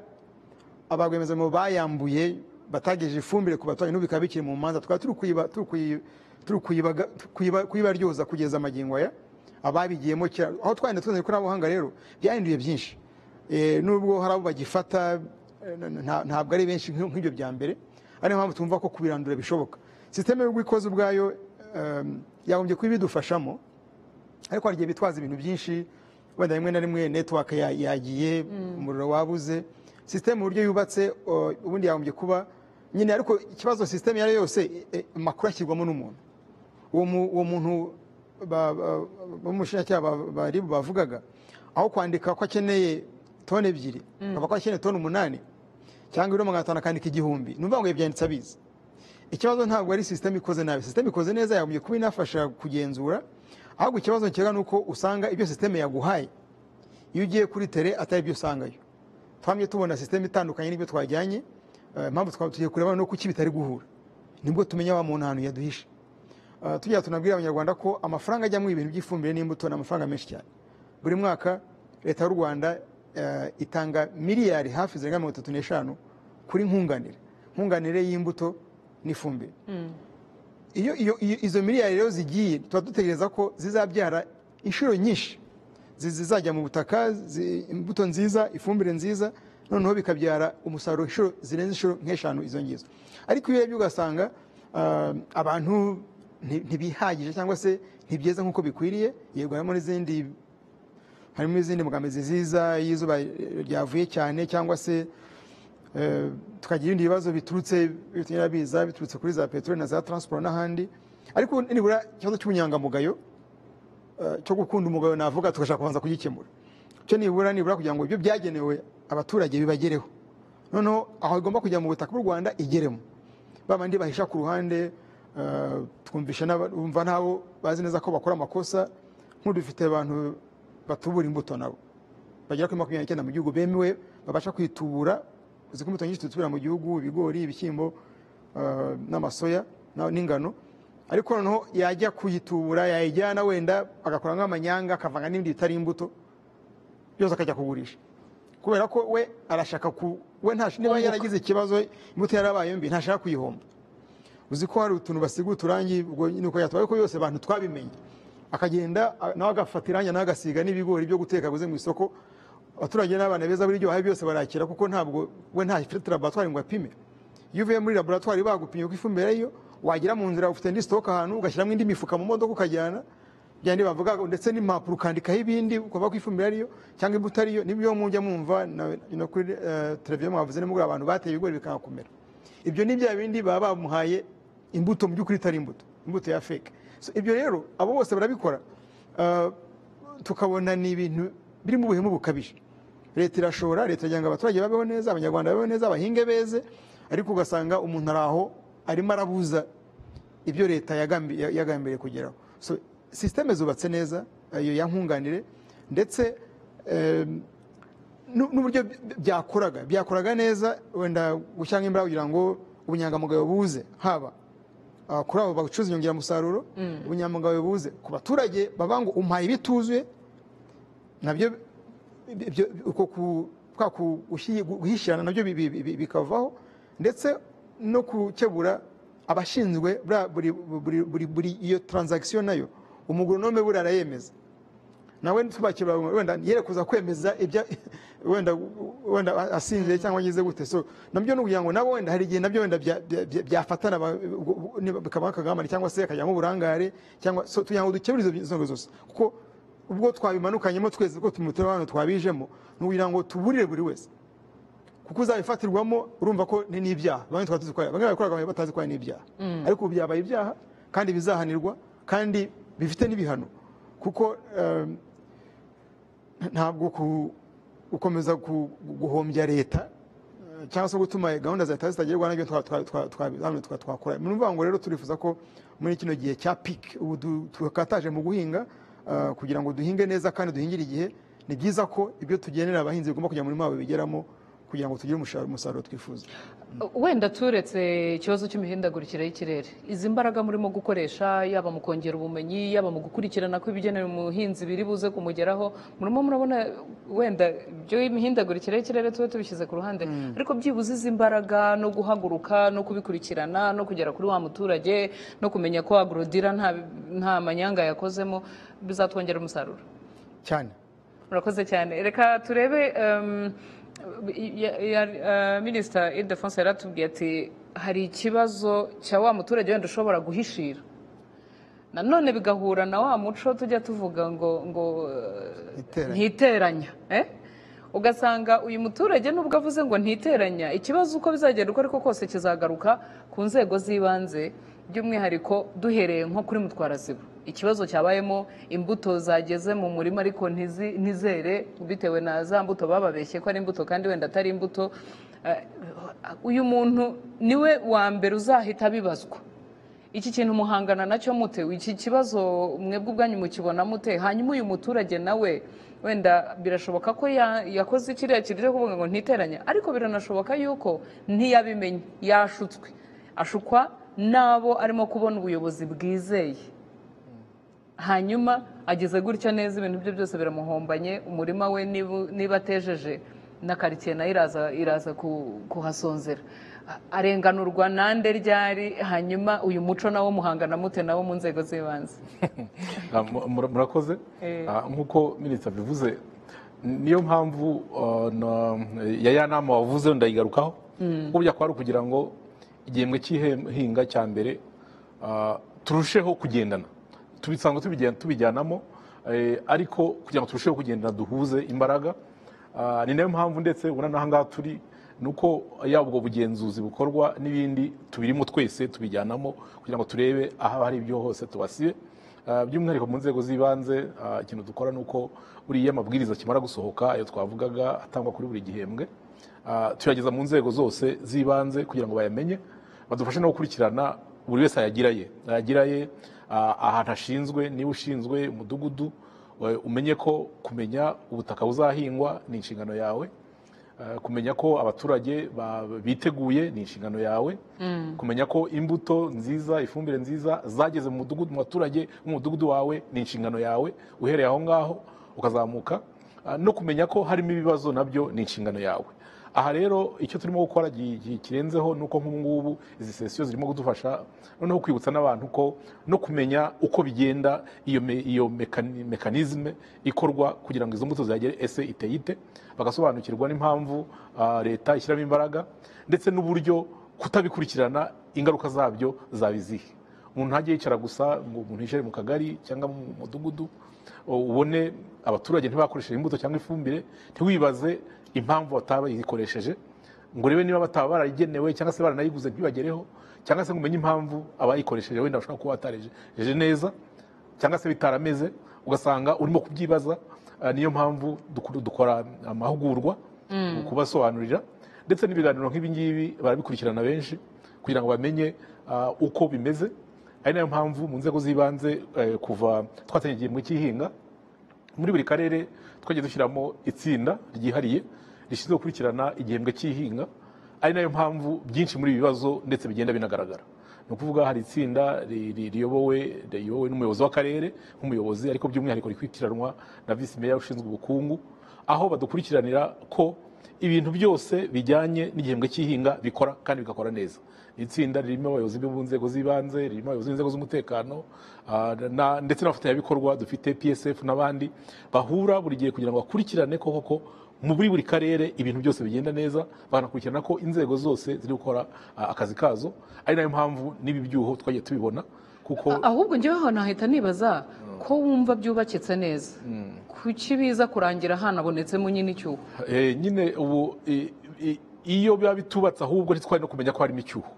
abarwemezamo bayambuye batagejeje ifumbire ku baturage n'ubu bikaba bikiri mu manza tukaba turi kuyiba- turi kuyi- turi kuyibaga- kuyiba- kuyibaryoza kugeza amagingo aya ababigiyemo kera aho twagenda tuzana ikoranabuhanga rero byahinduye byinshi Eh, nubwo hari abo bagifata eh, na- na- ntabwo ari benshi nk'ibyo- nk'ibyo bya mbere ariyo mpamvu tumva ko kubirandura bishoboka sisiteme y'ubwo ikoze ubwayo em, yagombye kuba ibidufashamo ariko hari igihe bitwaza ibintu byinshi wenda rimwe na rimwe netiwake yagiye umuriro wabuze sisiteme uburyo yubatse o, ubundi yagombye kuba nyine ariko ikibazo sisiteme iyo ari yo yose e, e, amakuru ashyirwamo n'umuntu uwo mu- uwo muntu ba- ba- b'umushinjacyaha ba- ba ribu bavugaga aho kwandika ko akeneye toni ebyiri akaba ko akeneye toni umunani cyangwa ibiro magana atanu akandika igihumbi ni ukuvuga ngo ibi byanditse abizi ikibazo ntabwo ari sisiteme ikoze nabi sisiteme ikoze neza yagombye kuba inafasha kugenzura ahubwo ikibazo kirega ni uko usanga ibyo sisiteme yaguhaye iyo ugiye kuri tere atari byo usangayo twamye tubona sisiteme itandukanye n'ibyo twajyanye eh, impamvu twaba tugiye kureba no kuki bitari guhura nibwo tumenya wa muntu ahantu yaduhishe Eh, tujya tunabwira abanyarwanda ko amafaranga ajyamo ibintu by'ifumbire n'imbuto ni amafaranga menshi cyane buri mwaka leta y'u rwanda eh, itanga miliyari hafi zirenga mirongo itatu n'eshanu kuri nkunganire nkunganire y'imbuto n'ifumbire iyo, iyo, iyo izo miliyari rero zigiye tuba dutegereza ko zizabyara inshuro nyinshi zizajya mu butaka zi- imbuto nziza ifumbire nziza noneho bikabyara umusaruro inshuro zirenze inshuro nk'eshanu izo ngizo ariko iyo urebye ugasanga ah, abantu nti- ntibihagije cyangwa se ntibyeza nk'uko bikwiriye yego harimo n'izindi harimo izindi mbogamizi ziza y'izuba ryavuye cyane cyangwa se eh, tukagira ibindi bibazo biturutse bitumira biza biturutse kuri za peteroli na za transport n'ahandi ariko nibura ikibazo cy'ubunyangamugayo eh, cyo gukunda umugayo navuga tugashaka kubanza kugikemura cyo nibura nibura kugira ngo ibyo byagenewe abaturage bibagereho noneho aho igomba kujya mu butaka bw'u rwanda igeremo ba bandi bahisha ku ruhande eh, twumvisha n'aba- bumva nabo bazi neza ko bakora amakosa nk'udufite abantu batubura imbuto nabo bagera kuri makumyabiri n'icyenda mu gihugu bemewe babasha kwitubura uzi ko imbuto nyinshi tutubura mu gihugu ibigori ibishyimbo eh, n'amasoya na- n'ingano ariko noneho yajya kuyitubura yayijyana wenda agakora nk'amanyanga akavanga n'ibindi bitari imbuto byose akajya kugurisha kubera ko we arashaka ku we ntash- niba yaragize ikibazo imbuto yarabaye mbi ntashaka kuyihomba uzi ko hari utuntu basiga uturangi ubwo nyine uko yatwaye ko yose abantu twabimenye akagenda a- nawe agafata irangi nawe agasiga n'ibigori byo guteka aguze mu isoko abaturage n'abana beza buri ryo byose barakira kuko ntabwo we nta ifite laboratwari ngo apime iyo uvuye muri laboratwari bagupimye uko ifumbire ariyo wagera mu nzira ufite indi sitoke ahantu ugashyiramo indi mifuka mu modoka ukajyana byandi bavuga ndetse n'impapuro ukandikaho ibindi ukava ko ifumbire ariyo cyangwa imbuto ariyo nibyo mujya mwumva na- na kuri eh, televiziyo mwavuze nimugura abantu bateye ibigori bikahakomera ibyo ni bya bindi baba bamuhaye imbuto mu by'ukuri itari imbuto imbuto ya feke So, ibyo rero abo bose barabikora Eh, tukabona ni ibintu birimo ubuhemu bukabije leta irashora leta iragira ngo abaturage babeho neza abanyarwanda babeho neza abahinge beze ariko ugasanga umuntu ari aho arimo arabuza ibyo leta yagambi- ya- yagambiriye kugeraho so sisiteme zubatse neza iyo yankunganire ndetse em, nu- n'uburyo by- byakoraga byakoraga neza wenda gushyiramo imbaraga kugira ngo ubunyangamugayo buze haba ah, kuri abo bacuruza inyongeramusaruro ubunyangamugayo buze ku baturage baba ngo umpaye ibituzuye nabyo ibyo- uko ku- kwa ku- gushyi- guhishyirana nabyo bi- bi- bi- bikavaho ndetse no gukebura abashinzwe buriya- buri buri- buri- buri iyo taranzagisiyo nayo umugoronome buriya arayemeza nawe ntitubakebura wenda yere kuza kwemeza ibya wenda wenda asinzire cyangwa agize gute so nabyo ni ukugira ngo nabo wenda hari igihe nabyo wenda bya- bya- bya- byafatana ba- ubwo- ubwo- niba bikaba akagambane cyangwa se akajyamo uburangare cyangwa so tugira ngo dukebure izo nzego zose kuko ubwo twabimanukanyemo twese ubwo tumutera hano twabijemo ni ukugira ngo tuburire buri wese kuko uzabifatirwamo urumva ko ni n'ibyaha bamwe twaba tuzi ko bamwe babikoraga batazi ko ari n'ibyaha ariko ubu byabaye ibyaha kandi bizahanirwa kandi bifite n'ibihano kuko eh, ntabwo ku- gukomeza ku- guhombya leta eh, cyangwa se gutuma gahunda za leta zitagerwaho nabyo twa- twa- twa- twa- hano twa- twakora ni ukuvuga ngo rero turifuza ko muri kino gihe cya piki ubu du- tukataje mu guhinga eh, kugira ngo duhinge neza kandi duhingire igihe ni byiza ko ibyo tugenera abahinzi bigomba kujya muri mabo bigeramo kugira ngo tugire umusha- umusaruro twifuza wenda turetse ikibazo cy'imihindagurikire y'ikirere izi mbaraga murimo gukoresha yaba mu kongera ubumenyi yaba mu gukurikirana ko ibigenewe umuhinzi biri buze kumugeraho murimo murabona wenda by'imihindagurikire y'ikirere tube tubishyize ku ruhande ariko byibuze izi mbaraga no guhaguruka no kubikurikirana no kugera kuri wa muturage no kumenya ko agorodira nta, nta manyanga yakozemo bizatwongera umusaruro cyane murakoze cyane reka turebe um, ya- ya- uh, minisita ildefonse yaratubwiye ati hari ikibazo cya wa muturage wenda ushobora guhishira nanone bigahura na wa muco tujya tuvuga ngo ngo uh, Iteranya. ntiteranya eh? ugasanga uyu muturage nubwo avuze ngo ntiteranya ikibazo uko bizagenda uko ariko kose kizagaruka ku nzego z'ibanze by'umwihariko duhereye nko kuri mutwaraziba ikibazo cyabayemo imbuto zageze mu murima ariko ntizi- ntizere bitewe na za mbuto bababeshye ko ari imbuto kandi wenda atari imbuto Eh, uyu muntu niwe wa mbere uzahita abibazwa iki kintu muhangana nacyo mute iki kibazo mwebwe ubwanyu mukibona mute hanyuma uyu muturage nawe wenda birashoboka ko ya- yakoze kiriya kintu cyo kuvuga ngo ntiteranya ariko biranashoboka yuko ntiyabimenye yashutswe ashukwa n'abo arimo kubona ubuyobozi bwizeye hanyuma ageze gutya neza ibintu bye byose biramuhombanye umurima we niba niba atejeje na karitsiye nayo iraza iraza ku- kuhasonzera arenganurwa nande ryari hanyuma uyu muco nawo muhangana mute nawo mu nzego z'ibanze Ah, mu- mura- murakoze Eh. Ah, nk'uko minisita bivuze niyo mpamvu ah, na- ya ya nama wavuze ndayigarukaho kuko burya kwari ukugira ngo igihembwe cy'ihinga cya mbere ah, turusheho kugendana tubisanga tubijyana- tubijyanamo eh, ariko kugira ngo turusheho kugendana duhuze imbaraga Ah, ni nayo mpamvu ndetse ubona n'aha ngaha turi ni uko yaba ubwo bugenzuzi bukorwa n'ibindi tubirimo twese tubijyanamo kugira ngo turebe aho hari ibyo hose tubasibe Ah, by'umwihariko mu nzego z'ibanze ah, ikintu dukora ni uko buriya amabwiriza akimara gusohoka ayo twavugaga atangwa kuri buri gihembwe ah, tuyageza mu nzego zose z'ibanze kugira ngo bayamenye badufashe no gukurikirana buri wese ayagiraye ayagiraye ah, ahantu ashinzwe niba ushinzwe umudugudu eh, umenye ko kumenya ubutaka buzahingwa ni inshingano yawe Eh, kumenya ko abaturage ba- biteguye ni inshingano yawe kumenya ko imbuto nziza ifumbire nziza zageze mu mudugudu mu baturage b'umudugudu wawe ni inshingano yawe uhereye aho ngaho ukazamuka Ah, no kumenya ko harimo ibibazo nabyo ni inshingano yawe aha rero icyo turimo gukora gi- gi- kirenzeho ni uko nk'ubu ngubu izi sesiyo zirimo kudufasha noneho kwibutsa n'abantu ko no kumenya uko bigenda iyo me- iyo mekani- mekanizme ikorwa kugira ngo izo mbuto zihagere ese iteye ite bagasobanukirwa n'impamvu ah, leta ishyiramo imbaraga ndetse n'uburyo kutabikurikirana ingaruka zabyo zaba izihe umuntu ntajya yicara gusa ngo umuntu yicare mu kagari cyangwa mu mudugudu u- ubone abaturage ntibakoresheje imbuto cyangwa ifumbire ntiwibaze impamvu bataba bayikoresheje ngo urebe niba bataba barayigenewe cyangwa se baranayiguze ntibagereho cyangwa se ngo umenye impamvu abayikoresheje wenda bashobora kuba batarejeje neza cyangwa se bitarameze ugasanga urimo kubyibaza Ah, niyo mpamvu dukuru- dukora amahugurwa kubasobanurira ndetse n'ibiganiro nk'ibi ngibi barabikurikirana benshi kugira ngo bamenye ah, uko bimeze ari nayo mpamvu mu nzego z'ibanze eh, kuva twatangiye igihembwe cy'ihinga muri buri karere twagiye dushyiramo itsinda ryihariye rishinzwe gukurikirana igihembwe cy'ihinga ari nayo mpamvu byinshi muri ibi bibazo ndetse bigenda binagaragara ni ukuvuga hari itsinda ri- ri- riyobowe riyobowe n'umuyobozi w'akarere nk'umuyobozi ariko by'umwihariko rikurikiranwa na visi meya ushinzwe ubukungu aho badukurikiranira ko ibintu byose bijyanye n'igihembwe cy'ihinga bikora kandi bigakora neza Ni itsinda ririmo abayobozi bo mu nzego z'ibanze ririmo abayobozi b'inzego z'umutekano ah, na- ndetse n'abafatanyabikorwa dufite psf n'abandi bahura buri gihe kugira ngo bakurikirane ko koko mu buri buri karere ibintu byose bigenda neza bakanakurikirana ko inzego zose ziri gukora ah, akazi kazo ari nayo mpamvu n'ibi byuho twagiye tubibona kuko ahubwo njyewe aho nahita nibaza ko wumva byubakitse neza kuki biza kurangira hanabonetsemo nyine icyuho Eh, nyine ubu i- i- iyo biba bitubatse ahubwo ntitwari no kumenya ko harimo icyuho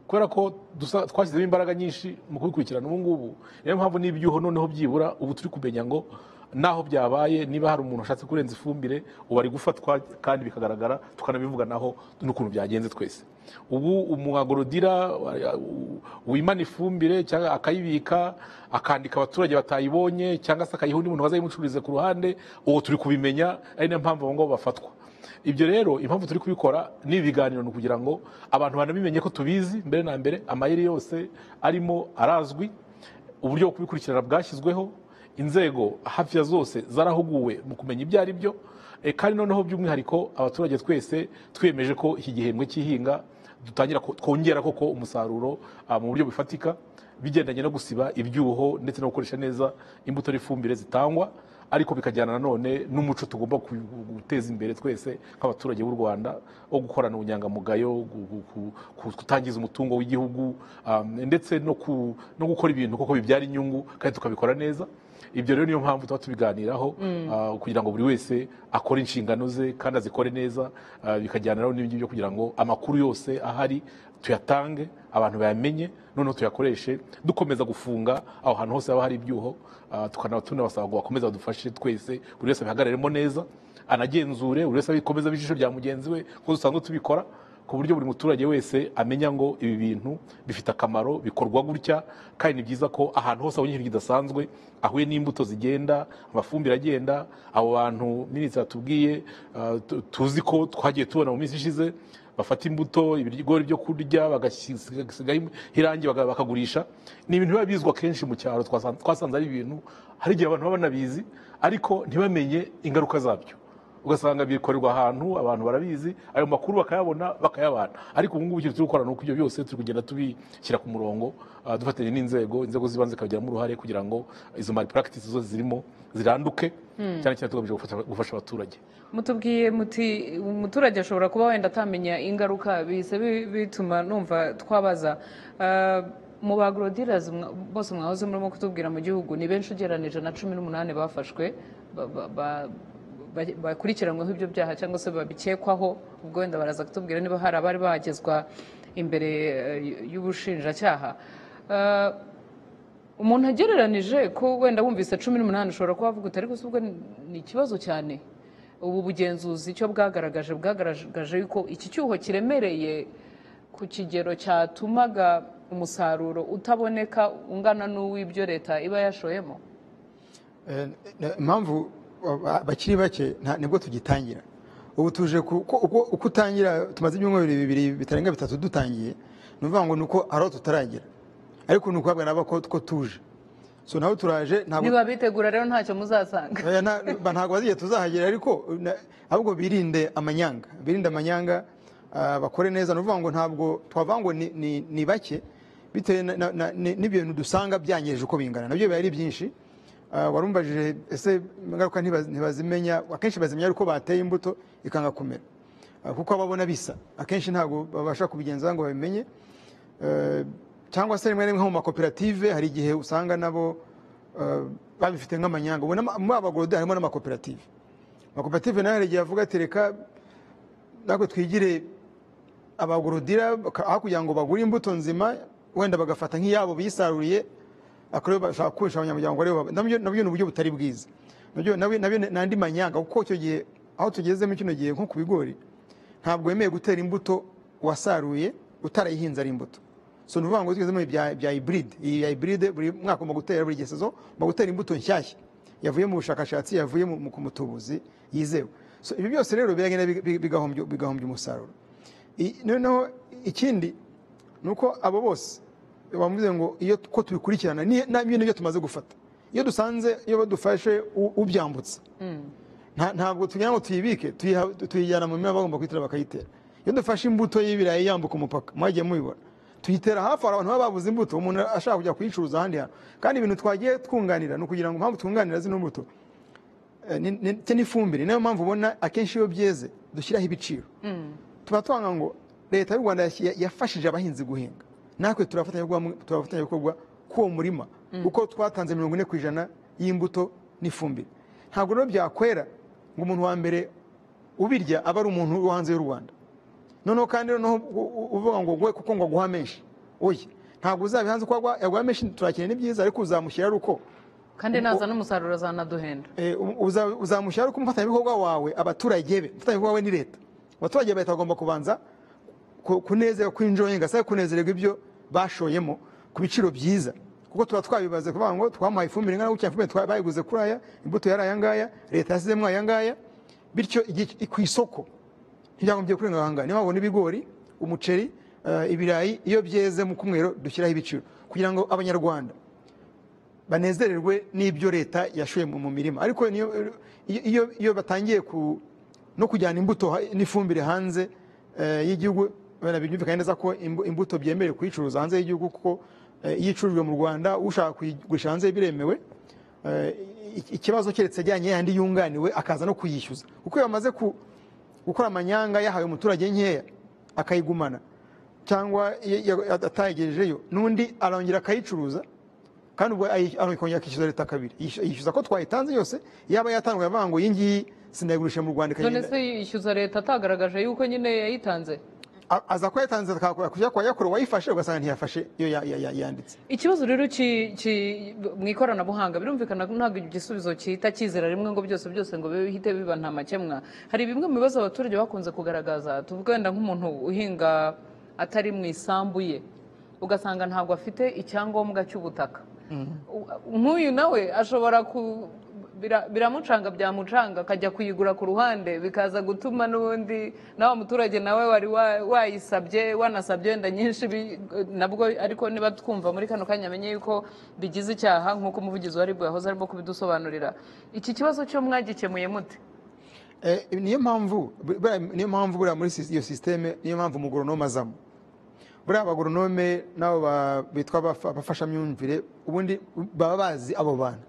kubera ko dusa- twashyizemo imbaraga nyinshi mu kubikurikirana ubu ngubu niyo mpamvu n'ibyuho noneho byibura ubu turi kumenya ngo naho byabaye niba hari umuntu washatse kurenza ifumbire ubu ari gufatwa kandi bikagaragara tukanabivuganaho n'ukuntu byagenze twese ubu umuagorodira wimana ifumbire cyangwa akayibika akandika abaturage batayibonye cyangwa se akayiha undi muntu wazayimucururize ku ruhande uwo turi kubimenya ari nayo mpamvu abo ngabo bafatwa ibyo rero impamvu turi kubikora ni ibiganiro ni ukugira ngo abantu banabimenye ko tubizi mbere na mbere amayeri yose arimo arazwi uburyo bwo kubikurikirana bwashyizweho inzego hafi ya zose zarahuguwe mu kumenya ibyo ari byo Eh, kandi noneho by'umwihariko abaturage twese twiyemeje ko iki gihembwe cy'ihinga dutangira ko- twongera koko umusaruro ah, mu buryo bufatika bigendanye no gusiba ibyuho ndetse no gukoresha neza imbuto n'ifumbire zitangwa ariko bikajyana nanone n'umuco tugomba ku- guteza imbere twese nk'abaturage b'u rwanda wo gukorana ubunyangamugayo gu- gu- ku- ku- kutangiza umutungo w'igihugu um, ndetse no ku- no gukora ibintu kuko bibyara inyungu kandi tukabikora neza ibyo rero niyo mpamvu tuba tubiganiraho ah, kugira ngo buri wese akore inshingano ze kandi azikore neza ah, bikajyana rero n'ibindi byo kugira ngo amakuru yose ahari tuyatange abantu bayamenye noneho tuyakoreshe dukomeza gufunga aho hantu hose haba hari ibyuho ah, tukana tunabasaba ngo bakomeze badufashe twese buri wese abihagararemo neza anagenzure buri wese abikomeza ijisho rya mugenzi we kuko dusanzwe tubikora ku buryo buri muturage wese amenya ngo ibi bintu bifite akamaro bikorwa gutya kandi ni byiza ko ahantu hose abonye ikintu kidasanzwe ahuye n'imbuto zigenda amafumbire agenda abo bantu minisitiri atubwiye ah, tu- tuzi ko twagiye tubona mu minsi ishize bafata imbuto ibigori byo kurya bagasigaho irangi baga- bakagurisha ni ibintu biba bizwi akenshi mu cyaro twasan- twasanze ari ibintu hari igihe abantu baba banabizi ariko ntibamenye ingaruka zabyo ugasanga bikorerwa ahantu abantu barabizi ayo makuru bakayabona bakayabana ariko ubu ngubu icyo turi gukora ni uko ibyo byose turi kugenda tubishyira ku murongo ah, dufatanya n'inzego inzego z'ibanze zikabigiramo uruhare kugira ngo izo mari practice zose zirimo ziranduke cyane cyane tugamije gufasha- gufasha abaturage mutubwiye muti umuturage ashobora kuba wenda atamenya ingaruka bihise bi- bituma numva twabaza Ah, mu ba agrodirazi bose mwahoze murimo kutubwira mu gihugu ni benshi ugereranije na cumi n'umunani bafashwe ba- ba- ba- ba- bakurikiranyweho ibyo byaha cyangwa se babikekwaho ubwo wenda baraza kutubwira niba hari abari bagezwa imbere eh, y'ubushinjacyaha Ah, umuntu agereranije ko wenda wumvise cumi n'umunani ushobora kuba wavuga uti ariko se ubwo ni- ni ikibazo cyane ubu bugenzuzi icyo bwagaragaje bwagaragaje yuko iki cyuho kiremereye ku kigero cyatumaga umusaruro utaboneka ungana n'uw'ibyo leta iba yashoyemo Eh, n- impamvu aba- bakiri bake nta- nibwo tugitangira ubu tuje ku- ko- uko uko utangira tumaze ibyumweru bibiri bitarenga bitatu dutangiye ni ukuvuga ngo ni uko ari aho tutaragera ariko ni ukuhabwa nabo ko ko tuje so naho turaje ntabwo niba bitegura rero ntacyo muzasanga Oya, nta- ba- ntabwo bazigiye tuzahagera ariko na- ahubwo birinde amanyanga birinde amanyanga ah, bakore neza ni ukuvuga ngo ntabwo twavuga ngo ni- ni ni bake bitewe na- na- na- ni- n'ibintu dusanga byangirije uko bingana nabyo biba ari byinshi Ah, warumbajije ese ingaruka ntibaz- ntibazimenya akenshi bazimenya ari uko bateye imbuto ikanga kumera Ah, kuko ababona bisa akenshi ntabwo babasha kubigenza ngo babimenye Eh, cyangwa se rimwe na rimwe nko mu makoperative hari igihe usanga nabo eh, babifite nk'amanyanga ubona ama- muri abagorode harimo n'amakoperative amakoperative nayo hari igihe avuga ati reka natwe twigire abagorodira baka- aho kugira ngo bagure imbuto nzima wenda bagafata nk'iyabo bisaruriye akariyo bashaka kubisha abanyamuryango aribo baba- nabyo nabyo ni uburyo butari bwiza nabyo nabyo nabyo ni andi manyanga kuko icyo gihe aho tugeze muri kino gihe nko ku bigori ntabwo wemewe gutera imbuto wasaruye utarayihinze ari imbuto so ni ukuvuga ngo tugezemo bya bya hybrid iyi ya hybrid buri mwaka ugomba gutera buri gihe sezo ugomba gutera imbuto nshyashya yavuye mu bushakashatsi yavuye mu- mu- ku mutubuzi yizewe so ibyo byose rero biragenda biga- biga- bigahombya bigahombya umusaruro I- noneho ikindi ni uko abo bose bavuze ngo iyo ko tubikurikirana ni- nabyo nibyo tumaze gufata iyo dusanze iyo badufashe u- ubyambutse nta- ntabwo tugira ngo tuyibike tuyiha- tuyijyana mu mirima bagomba kuyitera bakayitera iyo dufashe imbuto y'ibirayi yambuka umupaka mwagiye mubibona tuyitera hafi hari abantu baba babuze imbuto umuntu ashaka kujya kuyicuruza ahandi hantu kandi ibintu twagiye twunganira ni ukugira ngo impamvu twunganira zino mbuto eh, ni- ni- ndetse n'ifumbire niyo mpamvu ubona akenshi iyo byeze dushyiraho ibiciro tuba twanga ngo leta y'u rwanda yashyi- yafashije abahinzi guhinga natwe turafatanyabikorwa turafatanyabikorwa k'uwo murima kuko twatanze mirongo ine ku ijana y'imbuto n'ifumbire ntabwo rero byakwera ngo umuntu wa mbere ubirya aba ari umuntu wo hanze y'u rwanda noneho kandi noneho u- u- uvuga ngo we kuko ngo aguha menshi oya ntabwo uzabihanze ko agwa- yaguha menshi turakeneye ni byiza ariko uzamushyira ari uko kandi naza n'umusaruro azanaduhenda Eh, umu- uza- uzamushyira uko umufatanyabikorwa wawe abaturage be umufatanyabikorwa we ni leta abaturage ba leta bagomba kubanza ku- kunezerwa kw'injonga cyangwa kunezererwa ibyo bashoyemo ku biciro byiza kuko tuba twabibaze kuvuga ngo twamuhaye ifumbire ingana gutya ifumbire twa- bayiguze kuri aya imbuto yari aya ngaya leta yasizemo aya ngaya bityo igihe- ku isoko ntibyagombye kurenga aha ngaha niyo wabona ibigori umuceri eh, ibirayi iyo byeze mu kumwero dushyiraho ibiciro kugira ngo abanyarwanda banezererwe n'ibyo leta yashoye mu mu mirima ariko niyo- iyo- iyo iyo batangiye ku no kujyana imbuto ha- n'ifumbire hanze eh, y'igihugu bana bibyumvikana neza ko imbu- imbuto byemerewe kuyicuruza hanze y'igihugu kuko eh, iyo icurujwe mu rwanda ushaka kuyigurisha hanze biremewe Eh, i- ikibazo keretse ajyanye yandi yunganiwe akaza no kuyishyuza kuko iyo bamaze ku- gukora amanyanga yahawe umuturage nkeya akayigumana cyangwa ya- ya- atayigejejeyo n'undi arongera akayicuruza kandi ubwo ayi- akongera akishyuza leta kabiri Yishy- yishyuza ko twayitanze yose yaba yatanzwe avuga ngo iyi ngiyi sinayigurishije mu rwanda none ikagenda se yishyuza leta atagaragaje yuko nyine yayitanze A- aza kuba yatanze akakora- kujya kwa yakora uwayifashe ugasanga ntiyafashe iyo ya- ya- ya- yanditse ikibazo rero ki- ki- mu ikoranabuhanga birumvikana ko ntabwo igisubizo cyita kizera rimwe ngo byose byose ngo bihite biba nta makemwa hari bimwe mu bibazo abaturage bakunze kugaragaza tuvuga wenda nk'umuntu uhinga atari mu isambu ye ugasanga ntabwo afite icyangombwa cy'ubutaka U- nk'uyu nawe ashobora ku bira- biramucanga byamucanga akajya kuyigura ku ruhande bikaza gutuma n'ubundi nawe muturage nawe wari wa- wayisabye wanasabye wenda nyinshi bi- nabwo ariko niba twumva muri kano kanya amenye yuko bigize icyaha nk'uko umuvugizi wa ribu yahoze arimo kubidusobanurira iki kibazo cyo mwagikemuye mute Eh, niyo mpamvu buriya- niyo mpamvu buriya muri sis- iyo sisiteme niyo mpamvu umugoronome azamo buriya abagoronome nabo ba- bitwa abafa- abafashamyumvire ubundi baba bazi abo bantu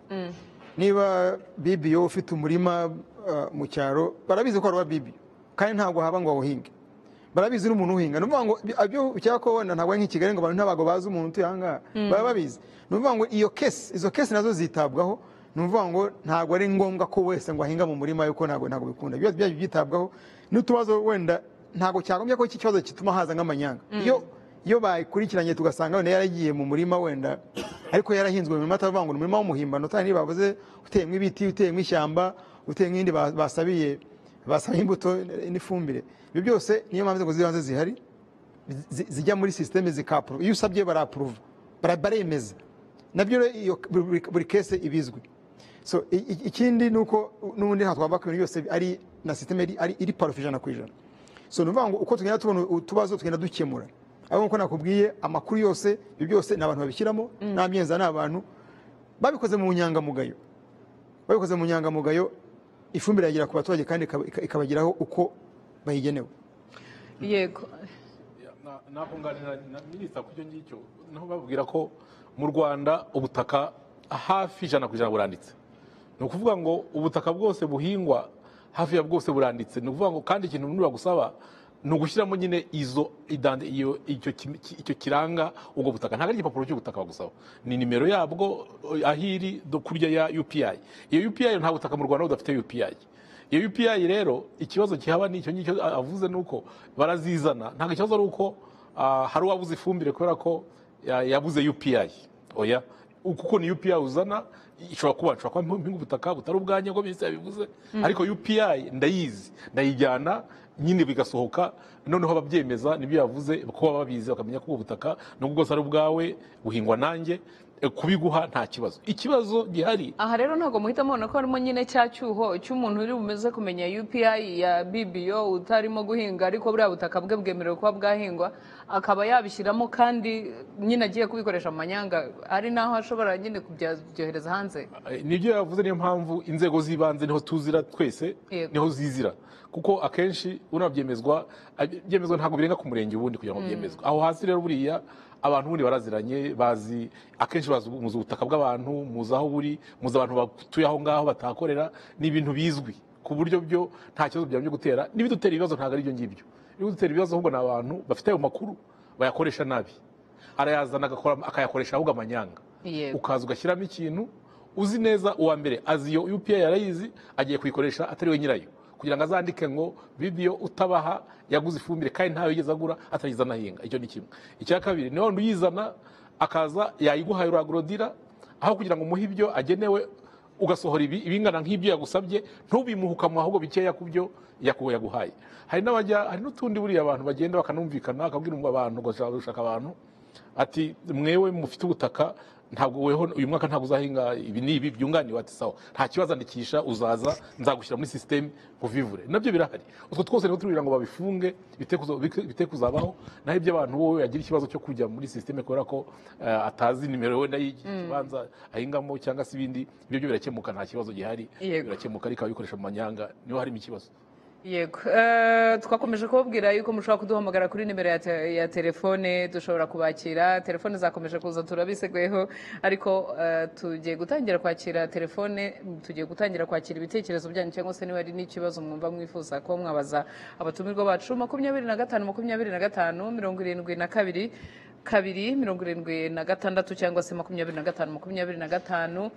niba bibiyo ufite umurima uh, mu cyaro barabizi ko ari uwa bibiyo kandi ntabwo haba ngo awuhinge barabizi n'umuntu uhinga ni ukuvuga ngo bi- ibyo cyangwa ko wenda ntabwo ari nk'i kigali ngo abantu ntabwo bazi umuntu utuye aha ngaha baba babizi ni ukuvuga ngo iyo kesi izo kesi nazo zitabwaho ni ukuvuga ngo ntabwo ari ngombwa ko wese ngo ahinga mu murima yuko ntabwo ntabwo bikunda ibyo byajya byitabwaho n'utubazo wenda ntabwo cyagombye ko iki kibazo gituma haza nk'amanyanga iyo iyo bayikurikiranye tugasanga wenda yaragiye mu murima wenda ariko yarahinzwe mu murima atavuga ngo ni umurima w'umuhimbano utari bavuze uteyemo ibiti uteyemo ishyamba uteyemo ibindi ba- basabiye basaba imbuto n'ifumbire ibyo byose niyo mpamvu inzego z'ibanze zihari zi- zijya muri sisiteme zikapuru iyo usabye barapuruva bara- baremeza nabyo rero iyo buri- buri kese ibizwi so i- i- ikindi ni uko n'ubundi ntabwo twaba ibintu byose ari na sisiteme iri- ari- iri parufe ijana ku ijana so ni ukuvuga ngo uko tugenda tubona utubazo tugenda dukemura ariko nk'uko nakubwiye amakuru yose ibyo byose ni abantu babishyiramo nta myenza ni abantu babikoze mu nyangamugayo babikoze mu nyangamugayo ifumbire yagera ku baturage kandi ikaba- ika- ikabageraho uko bayigenewe yego Na- nakunganira na minisita ku icyo ngicyo naho babwira ko mu rwanda ubutaka hafi ijana ku ijana buranditse ni ukuvuga ngo ubutaka bwose buhingwa hafi ya bwose buranditse ni ukuvuga ngo kandi ikintu nibura gusaba ni ugushyiramo nyine izo idande iyo icyo ki- ki- icyo kiranga ubwo butaka ntabwo ari igipapuro cy'ubutaka bagusaba ni nimero yabwo aho iri do- kurya ya upi iyo upi nta butaka mu rwanda budafite upi iyo UPI rero ikibazo kihaba ni icyo ngicyo avuze ni uko barazizana ntabwo ikibazo ari uko ah, hari uwabuze ifumbire kubera ko ya- yabuze UPI oya kuko ni UPI uzana ishobora kuba nshobora kuba mpinga ubutaka butari ubwanjye ngo minisitiri yabivuze ariko UPI ndayizi ndayijyana nyine bigasohoka noneho ababyemeza nibyo yavuze kuba babizi bakamenya ko ubwo butaka nubwo bwose ari ubwawe buhingwa nanjye eh, kubiguha nta kibazo ikibazo gihari aha rero ntabwo muhita mubona ko harimo nyine cya cyuho cy'umuntu uri bumeze kumenya UPI ya BBO utarimo guhinga ariko buriya butaka bwe bwemerewe kuba bwahingwa akaba yabishyiramo kandi nyine agiye kubikoresha mu manyanga ari naho ashobora nyine kubyohereza hanze nibyo yavuze niyo mpamvu inzego z'ibanze niho tuzira twese Yego. niho zizira kuko akenshi unabyemezwa byemezwa ntabwo birenga ku murenge ubundi kugira ngo byemezwe aho hasi rero buriya abantu ubundi baraziranye bazi akenshi bazi muzi ubutaka bw'abantu muzi aho buri muzi abantu batuye aho ngaho batahakorera ni ibintu bizwi ku buryo byo nta kibazo byaba byo gutera n'ibidutera ibibazo ntabwo ari ibyo ngibyo ibidutera ibibazo ahubwo ni abantu bafite ayo makuru bayakoresha nabi arayazana agakora- akayakoresha ahubwo amanyanga Yego. ukaza ugashyiramo ikintu uzi neza uwa mbere azi iyo UPI yarayizi agiye kuyikoresha atari we nyirayo kugira ngo azandike ngo bibiyo utabaha yaguze ifumbire kandi ntayo yigeze agura atayiza anahinga icyo ni kimwe icya kabiri ni wa wundi uyizana akaza yayiguhaye uragorodira aho kugira ngo umuhe ibyo agenewe ugasohora ibi ibingana nk'ibyo yagusabye ntubimuhukamwe ahubwo bikeya ku byo yaku- yaguhaye hari n'abajya hari n'utundi buriya abantu bagenda bakanumvikana akabwira abantu gushaka gushaka abantu ati mwewe mufite ubutaka ntabwo weho uyu mwaka ntabwo uzahinga ibi n'ibi byunganiwe ati sawa nta kibazo andikisha uzaza nzagushyira muri sisiteme vivure nabyo birahari utwo twose niho turubwira ngo babifunge bite kuzo- bite- bite kuzabaho naho iby'abantu wowe yagira ikibazo cyo kujya muri sisiteme kubera ko eh, atazi nimero wenda y'ikibanza ahingamo cyangwa se ibindi ibyo byo birakemuka nta kibazo gihari Yego. birakemuka ariko ababikoresha mu manyanga niho harimo ikibazo Yego. Eh, twakomeje kubabwira yuko mushobora kuduhamagara kuri nimero ya, te ya telefone dushobora kubakira telefone zakomeje kuza turabiseguyeho ariko eh, tugiye gutangira kwakira telefone tugiye gutangira kwakira ibitekerezo byanyu cyangwa se niba hari n'ikibazo mwumva mwifuza kuba mwabaza abatumirwa bacu makumyabiri na gatanu makumyabiri na gatanu mirongo irindwi na kabiri kabiri mirongo irindwi na gatandatu cyangwa se makumyabiri na gatanu makumyabiri na gatanu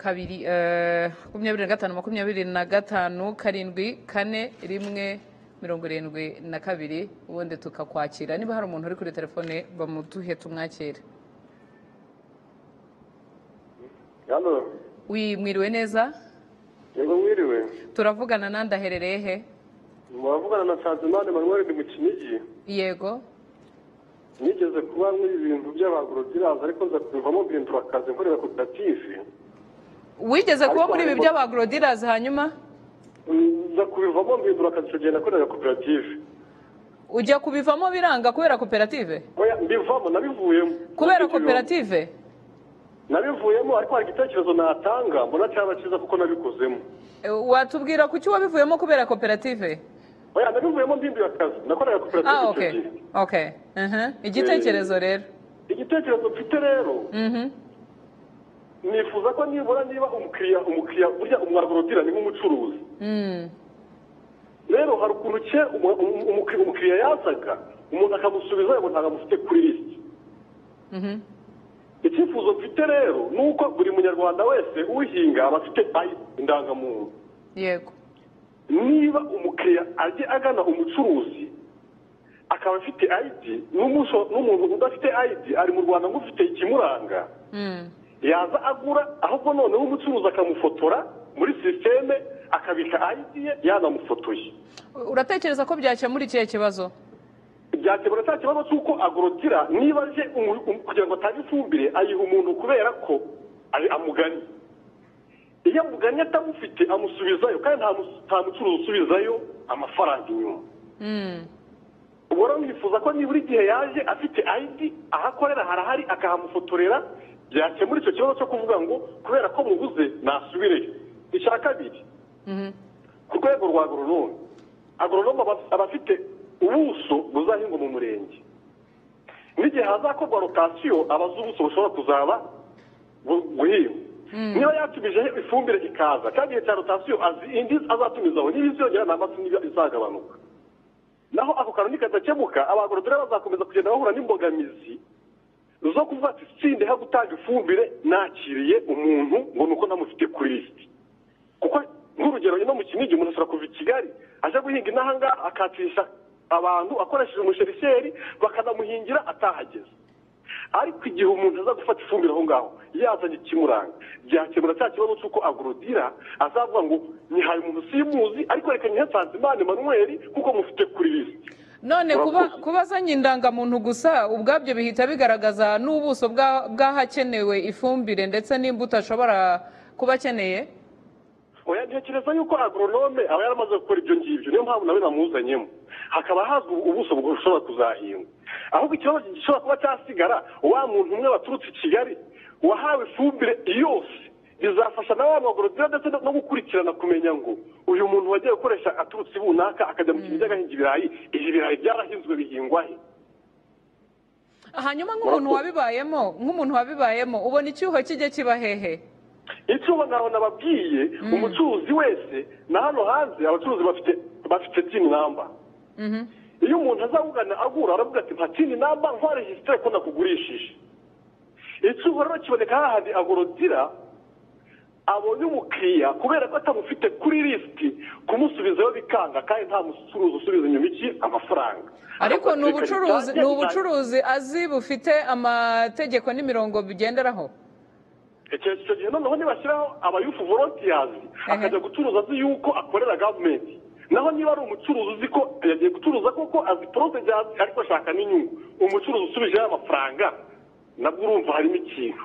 kabiri eh, makumyabiri na gatanu makumyabiri na gatanu karindwi kane rimwe mirongo irindwi na kabiri ubundi tukakwakira niba hari umuntu uri kuri telefone bamuduhe tumwakire Halo, Wi- mwiriwe neza yego mwiriwe. turavugana nandi aherereye he Mwavugana na Sanzimana Emmanuel ndi mu Kinigi. yego Nigeze kuba muri ibi bintu by'abagorodiranza ariko nza kubivamo mbihindura akazi nkorera koperative. wigeze kuba Ariko muri ibi harimo- by'abagorodiras hanyuma Mm, Nza kubivamo mbihindura akazi icyo gihe nakoreraga koperative. ujya kubivamo biranga kubera koperative Oya, mbivamo nabivuyemo. kubera Nabivuyemo. koperative nabivuyemo ariko hari igitekerezo natanga mbona cyaba cyiza kuko nabikozemo Eh, watubwira ku cyo wabivuyemo kubera koperative oya nabivuyemo ndinduye akazi nakoraga ah koperative icyo okay gihe okay Mhm. igitekerezo rero igitekerezo mfite rero Mhm. nifuza ko nibura niba umukiriya umukiriya burya umwagorodira ni nk'umucuruzi Mm. rero hari ukuntu cye umu- umu- umu- umukiriya yazaga umuntu akamusubiza yabona ntabwo amufite kuri lisiti Mhm. icyifuzo mfite rero ni uko buri munyarwanda wese uhinga aba afite ayi indangamuntu yego niba umukiriya ajya agana umucuruzi akaba afite ayidi n'umusho- n'umuntu udafite ayidi ari mu rwanda nk'ufite ikimuranga Mm. yaza agura ahubwo noneho umucuruzi akamufotora muri sisiteme akabika ayidi ye yanamufotoye uratekereza ko byakemura ikihe kibazo byakemura cya kibazo cy'uko agorotira niba aje umu- um- kugira ngo atange ifumbire ayiha umuntu kubera ko ari- amuganye iyo amuganye atamufite amusubizayo kandi nta mus- nta mucuruzi usubizayo amafaranga inyuma Mm. ubwo rero nifuza ko nibura igihe yaje afite ayidi aho akorera harahari akahamufotorera byakemura icyo kibazo cyo kuvuga ngo kubera ko mubuze nasubireyo icya kabiri Mhm. ku rwego rwa agoronome agoronome aba- aba afite ubuso buzahingwa mu murenge n'igihe hazakorwa rotasiyo aba azi ubuso bushobora kuzaba bu- buhingwa niba yatumijeho ifumbire ikaza kandi igihe cya rotasiyo azi indi azatumizaho niba iziyongera nta masi niba izagabanuka naho ako kantu nikazakemuka abagorodore bazakomeza kugenda bahura n'imbogamizi zo kuvuga ati sindeho gutanga ifumbire nakiriye umuntu ngo ni uko namufite kuri lisiti kuko nk'urugero ino mu kinigi umuntu ashobora kuva i kigali aje guhinga inahanga akatisha abantu akoresheje umusherisheri bakanamuhingira atahageze ariko igihe umuntu aza gufata ifumbire aho ngaho yazanye ikimuranga byakemura cya kibazo cy'uko agorodira azavuga ngo nihaye umuntu simuzi ariko reka nyihe nsanzimana emanuweli kuko mufite kuri lisiti none kuba Urakoze. kuba azanye indangamuntu gusa ubwabyo bihita bigaragaza n'ubuso bwa- bw'ahakenewe ifumbire ndetse n'imbuto ashobora kuba akeneye oya ntekereza yuko agoronome aba yaramaze gukora ibyo ngibyo niyo mpamvu nawe namuzanyemo hakaba hazwi ubuso bushobora kuzahingwa ahubwo ikibazo gishobora kuba cyasigara wa muntu umwe waturutse i kigali wahawe ifumbire yose bizafasha na wa magorodira ndetse no- no gukurikirana kumenya ngo uyu muntu wagiye gukoresha aturutse i bunaka akajya mu kinigi agahinga ibirayi ibi birayi byarahinzwe bihingwa he hanyuma nk'umuntu wabibayemo nk'umuntu wabibayemo ubona icyuho kijya kiba hehe icyo ubona nababwiye umucuruzi wese na hano hanze abacuruzi bafite bafite tini namba iyo umuntu azawugana agura aravuga ati nta tini namba nkoresheje ko nakugurishije icyuho rero kiboneka hahandi agorodira abonye umukiriya kubera ko atamufite kuri lisiti kumusubizayo bikanga kandi nta mucuruzi usubiza inyuma iki amafaranga ariko ni ubucuruzi ni Akaguha ubucuruzi azi bufite amategeko n'imirongo bigenderaho icyo icyo gihe noneho nibashyiraho aba yufu volontiyazi akajya gucuruza azi yuko akorera gavumenti naho niba ari umucuruzi uzi ko yagiye gucuruza koko azi poroduwi azi ariko ashaka n'inyungu umucuruzi usubijeho amafaranga nabwo urumva harimo ikintu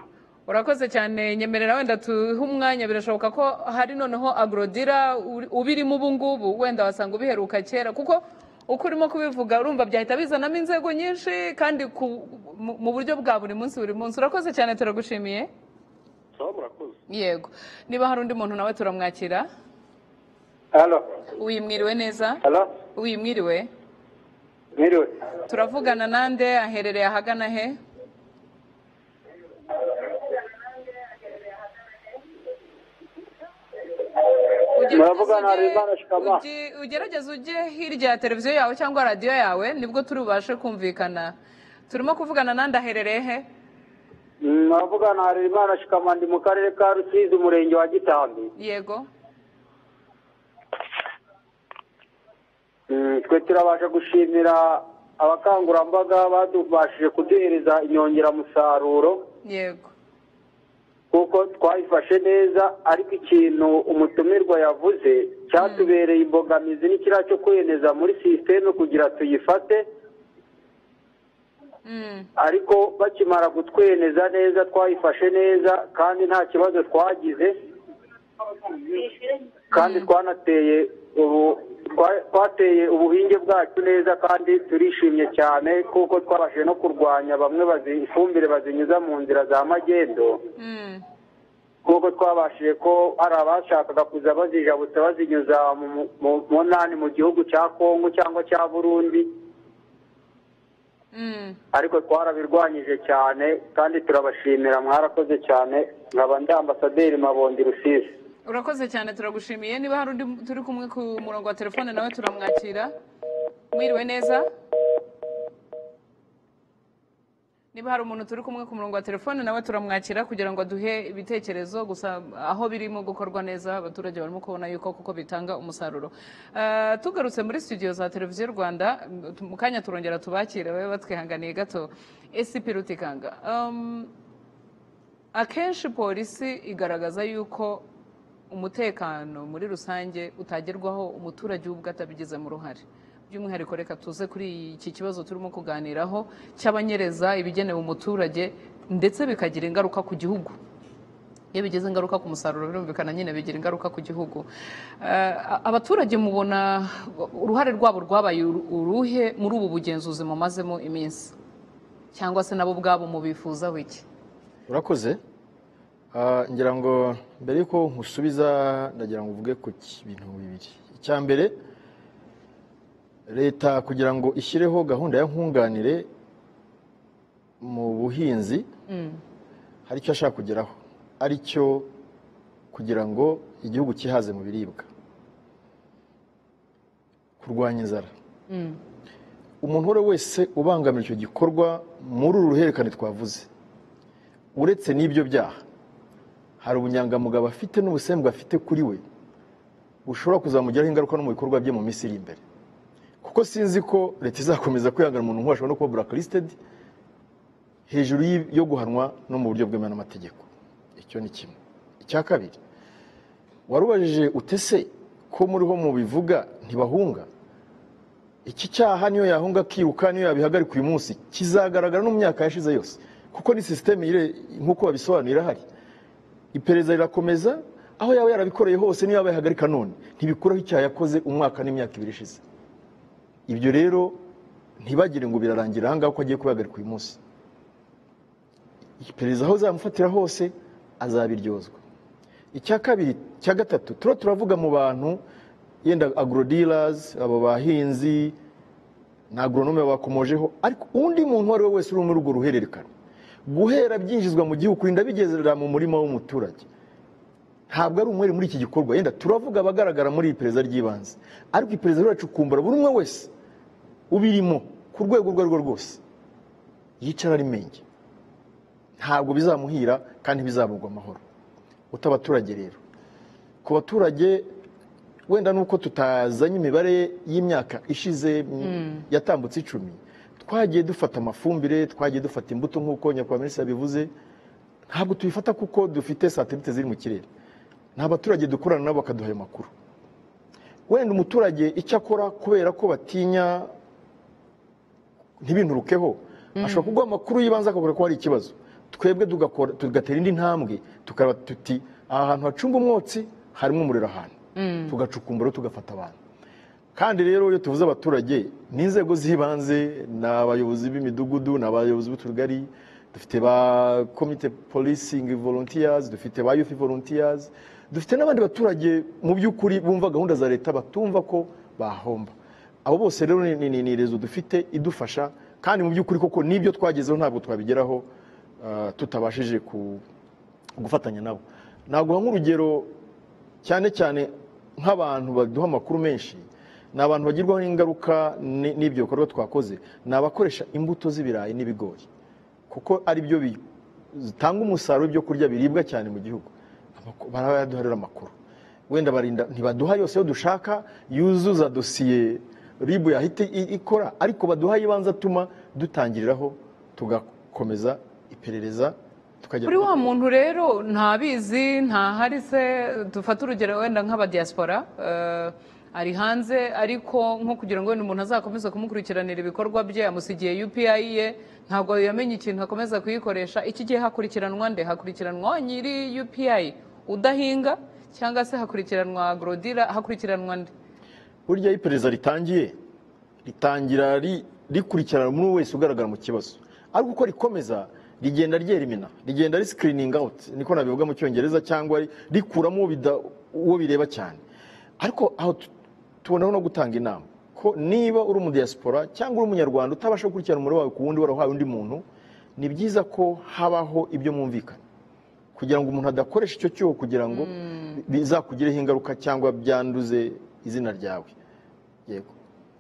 urakoze cyane nyemerera wenda tuhe umwanya birashoboka ko hari noneho agorodira uri- ubirimo ubu ngubu wenda wasanga ubiheruka kera kuko uko urimo kubivuga urumva byahita bizanamo inzego nyinshi kandi ku- mu- mu buryo bwa buri munsi buri munsi urakoze cyane turagushimiye sawa murakoze yego niba hari undi muntu nawe turamwakira Halo, uyimwiriwe neza halo, uyimwiriwe mwiriwe. turavugana nande aherereye ahagana he Ugerageze Muravugana ujye- Harerimana Shikama. ugi- ugerageze ujye hirya ya televiziyo yawe cyangwa radiyo yawe nibwo turi bubashe kumvikana turimo kuvugana nande aherereye he Navuga na Harerimana Shikama ndi mu karere ka Rusizi umurenge wa Gitambi. yego Mm, Twe turabasha gushimira abakangurambaga badubashije kuduhereza inyongeramusaruro yego kuko twayifashe neza ariko ikintu umutumirwa yavuze cyatubereye imbogamizi ni kiriya cyo kwemeza muri sisiteme kugira tuyifate Mm, ariko bakimara kutweneza neza twayifashe neza kandi nta kibazo twagize kandi twanateye ubu twateye ubuhinge bwacu neza kandi turishimye cyane kuko twabashije no kurwanya bamwe bazi- ifumbire bazinyuza mu nzira za magendo nk'uko twabashije ko hari abashakaga kuza bazijabutsa bazinyuza mu mu- mu- mu ntani mu gihugu cya kongo cyangwa cya burundi ariko twarabirwanyije cyane kandi turabashimira mwarakoze cyane nkaba ndi ambasaderi mabondi rusizi urakoze cyane turagushimiye niba hari undi turi kumwe ku murongo wa telefone nawe turamwakira mwiriwe neza niba hari umuntu turi kumwe ku murongo wa telefone nawe turamwakira kugira ngo aduhe ibitekerezo gusa aho birimo gukorwa neza abaturage barimo kubona yuko kuko bitanga umusaruro Eh, tugarutse muri studio za televiziyo rwanda m- mu kanya turongera tubakire babe batwihanganiye gato esipi rutikanga Um, akenshi polisi igaragaza yuko umutekano muri rusange utagerwaho umuturage ubwo atabigizemo uruhare by'umwihariko reka tuze kuri iki kibazo turimo kuganiraho cy'abanyereza ibigenewe umuturage ndetse bikagira ingaruka ku gihugu iyo bigize ingaruka ku musaruro birumvikana nyine bigira ingaruka ku gihugu Eh, a- abaturage mubona uruhare rwabo rwabaye uru- uruhe muri ubu bugenzuzi mumazemo iminsi cyangwa se nabo ubwabo mubifuzaho iki urakoze Ah, ngira ngo mbere yuko nkusubiza ndagira ngo uvuge ku ki- bintu bibiri icya mbere leta kugira ngo ishyireho gahunda ya nkunganire mu buhinzi hari icyo ashaka kugeraho ari cyo kugira ngo igihugu cyihaze mu biribwa kurwanya inzara umuntu uwo ari we wese ubangamira icyo gikorwa muri uru ruhererekane twavuze uretse n'ibyo byaha hari ubunyangamugayo afite n'ubusembwa afite kuri we bushobora kuzamugiraho ingaruka no mu bikorwa bye mu minsi iri imbere kuko sinzi ko leta izakomeza kwihangana umuntu nk'uwo ashobora no kuba burakarisitedi hejuru y'i- yo guhanwa no mu buryo bwemewe n'amategeko icyo ni kimwe icya kabiri warubajije utese ko muriho mu bivuga ntibahunga iki cyaha niyo yahunga akiruka niyo yabihagarika uyu munsi kizagaragara no mu myaka yashize yose kuko ni sisiteme ire- nk'uko babisobanura irahari iperereza rirakomeza aho yaba yarabikoreye hose niyo yaba yahagarika none ntibikuraho icyaha yakoze umwaka n'imyaka ibiri ishize ibyo rero ntibagire ngo birarangira ahangaha ko agiye kubihagarika uyu munsi iperereza aho zamufatira hose azabiryozwa icya kabiri icya gatatu turiya turavuga mu bantu yenda agrodirazi abo bahinzi na agoronome bakomojeho ariko undi muntu uwo ari we wese uri muri urwo ruhererekane guhera byinjizwa mu gihugu kurinda bigezera mu murima w'umuturage ntabwo ari umwere muri iki gikorwa yenda turavuga abagaragara muri iri perezida ry'ibanze ariko iperereza riracukumbura buri umwe wese ubirimo ku rwego urwo ari rwo rwose yicara ari menge ntabwo bizamuhira kandi bizamugwa amahoro utabaturage rero ku baturage wenda nuko tutazanye imibare y'imyaka ishize yatambutse icumi twagiye dufata amafumbire twagiye dufata imbuto nk'uko nyakubahwa minisitiri yabivuze ntabwo tubifata kuko dufite satelite ziri mu kirere ni abaturage dukorana nabo bakaduha ayo makuru wenda umuturage icyo akora kubera ko batinya ntibinturukeho ashobora kuguha amakuru y'ibanze akabura ko hari ikibazo twebwe tugakora tugatera indi ntambwe tukaba tuti aha hantu hacunga umwotsi harimo umuriro ahantu tugacukumbura tugafata abantu kandi rero iyo tuvuze abaturage ni inzego z'ibanze ni abayobozi b'imidugudu ni abayobozi b'utugari dufite ba komite polisingi volontiyazi dufite ba yufi volontiyazi dufite n'abandi baturage mu by'ukuri bumva gahunda za leta batumva ko bahomba abo bose rero ni- ni ni rezo dufite idufasha kandi mu by'ukuri koko n'ibyo twagezeho ntabwo twabigeraho ah, tutabashije ku- gufatanya nabo naguha nk'urugero cyane cyane nk'abantu baduha amakuru menshi ni abantu bagirwaho ingaruka ni- n'ibyo bikorwa twakoze ni abakoresha imbuto z'ibirayi n'ibigori kuko ari byo bi- zitanga umusaruro ibyo kurya biribwa cyane mu gihugu Amakuru- barayaduharira amakuru wenda barinda ntibaduha yose yo dushaka yuzuza dosiye ribu yahita i- ikora ariko baduha ibanza atuma dutangiriraho tugakomeza iperereza tukajya kuri wa muntu rero ntabizi ntahari se dufate urugero wenda nk'abadiyaspora eh, ari hanze ariko nko kugira ngo wenda umuntu azakomeze kumukurikiranira ibikorwa bye yamusigiye UPI ye ntabwo yamenye ikintu akomeza kuyikoresha iki gihe hakurikiranwa nde hakurikiranwa nyiri UPI udahinga cyangwa se hakurikiranwa agrodira hakurikiranwa nde burya iyo iperereza ritangiye ritangira ri- rikurikirana umuntu wese ugaragara mu kibazo ariko uko rikomeza rigenda ryerimina rigenda risikirininga awuti niko nabivuga mu cyongereza cyangwa ri- rikuramo uwo bida- uwo bireba cyane ariko aho tu- tubonaho no gutanga inama ko niba uri umudiyasipora cyangwa uri umunyarwanda utabasha gukurikirana umuriro wawe ku wundi warawuhaye undi muntu ni byiza ko habaho ibyo mwumvikana kugira ngo umuntu adakoresha icyo cyuho kugira ngo bizakugireho ingaruka cyangwa byanduze izina ryawe yego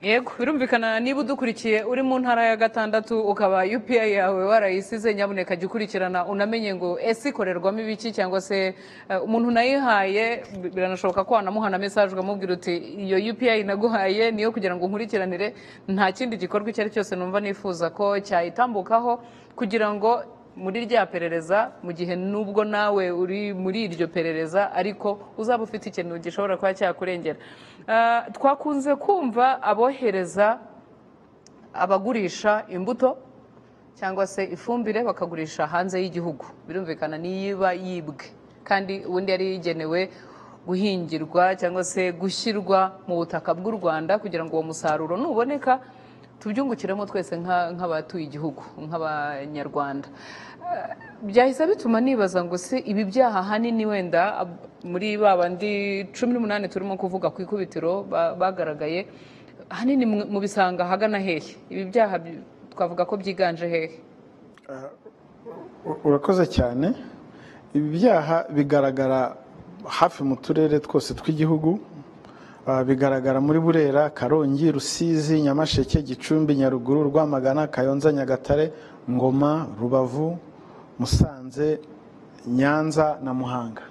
yego birumvikana niba udukurikiye uri mu ntara ya gatandatu ukaba upi yawe warayisize nyabuneka jya ukurikirana unamenye ngo ese ikorerwamo ibiki cyangwa se eh, umuntu unayihaye bi- biranashoboka ko wanamuhana mesaje ukamubwira uti iyo upi naguhaye niyo kugira ngo nkurikiranire nta kindi gikorwa icyo ari cyo cyose numva nifuza ko cyayitambukaho kugira ngo muri rya perereza mu gihe n'ubwo nawe uri muri iryo perereza ariko uzaba ufite ikintu gishobora kuba cyakurengera Ah, twakunze kumva abohereza abagurisha imbuto cyangwa se ifumbire bakagurisha hanze y'igihugu birumvikana niba yibwe kandi ubundi yari yigenewe guhingirwa cyangwa se gushyirwa mu butaka bw'u rwanda kugira ngo uwo musaruro nuboneka tubyungukiremo twese nka- nk'abatuye igihugu nk'abanyarwanda byahise bituma nibaza ngo se ibi byaha ahanini wenda ab- muri ba bandi cumi n'umunani turimo kuvuga ku ikubitiro ba- bagaragaye ahanini mu- mubisanga ahagana hehe ibi byaha bi- twavuga ko byiganje hehe U- urakoze cyane ibi byaha bigaragara hafi mu turere twose tw'igihugu Ah, bigaragara muri burera karongi rusizi nyamasheke gicumbi nyaruguru rwamagana kayonza nyagatare ngoma rubavu musanze nyanza na muhanga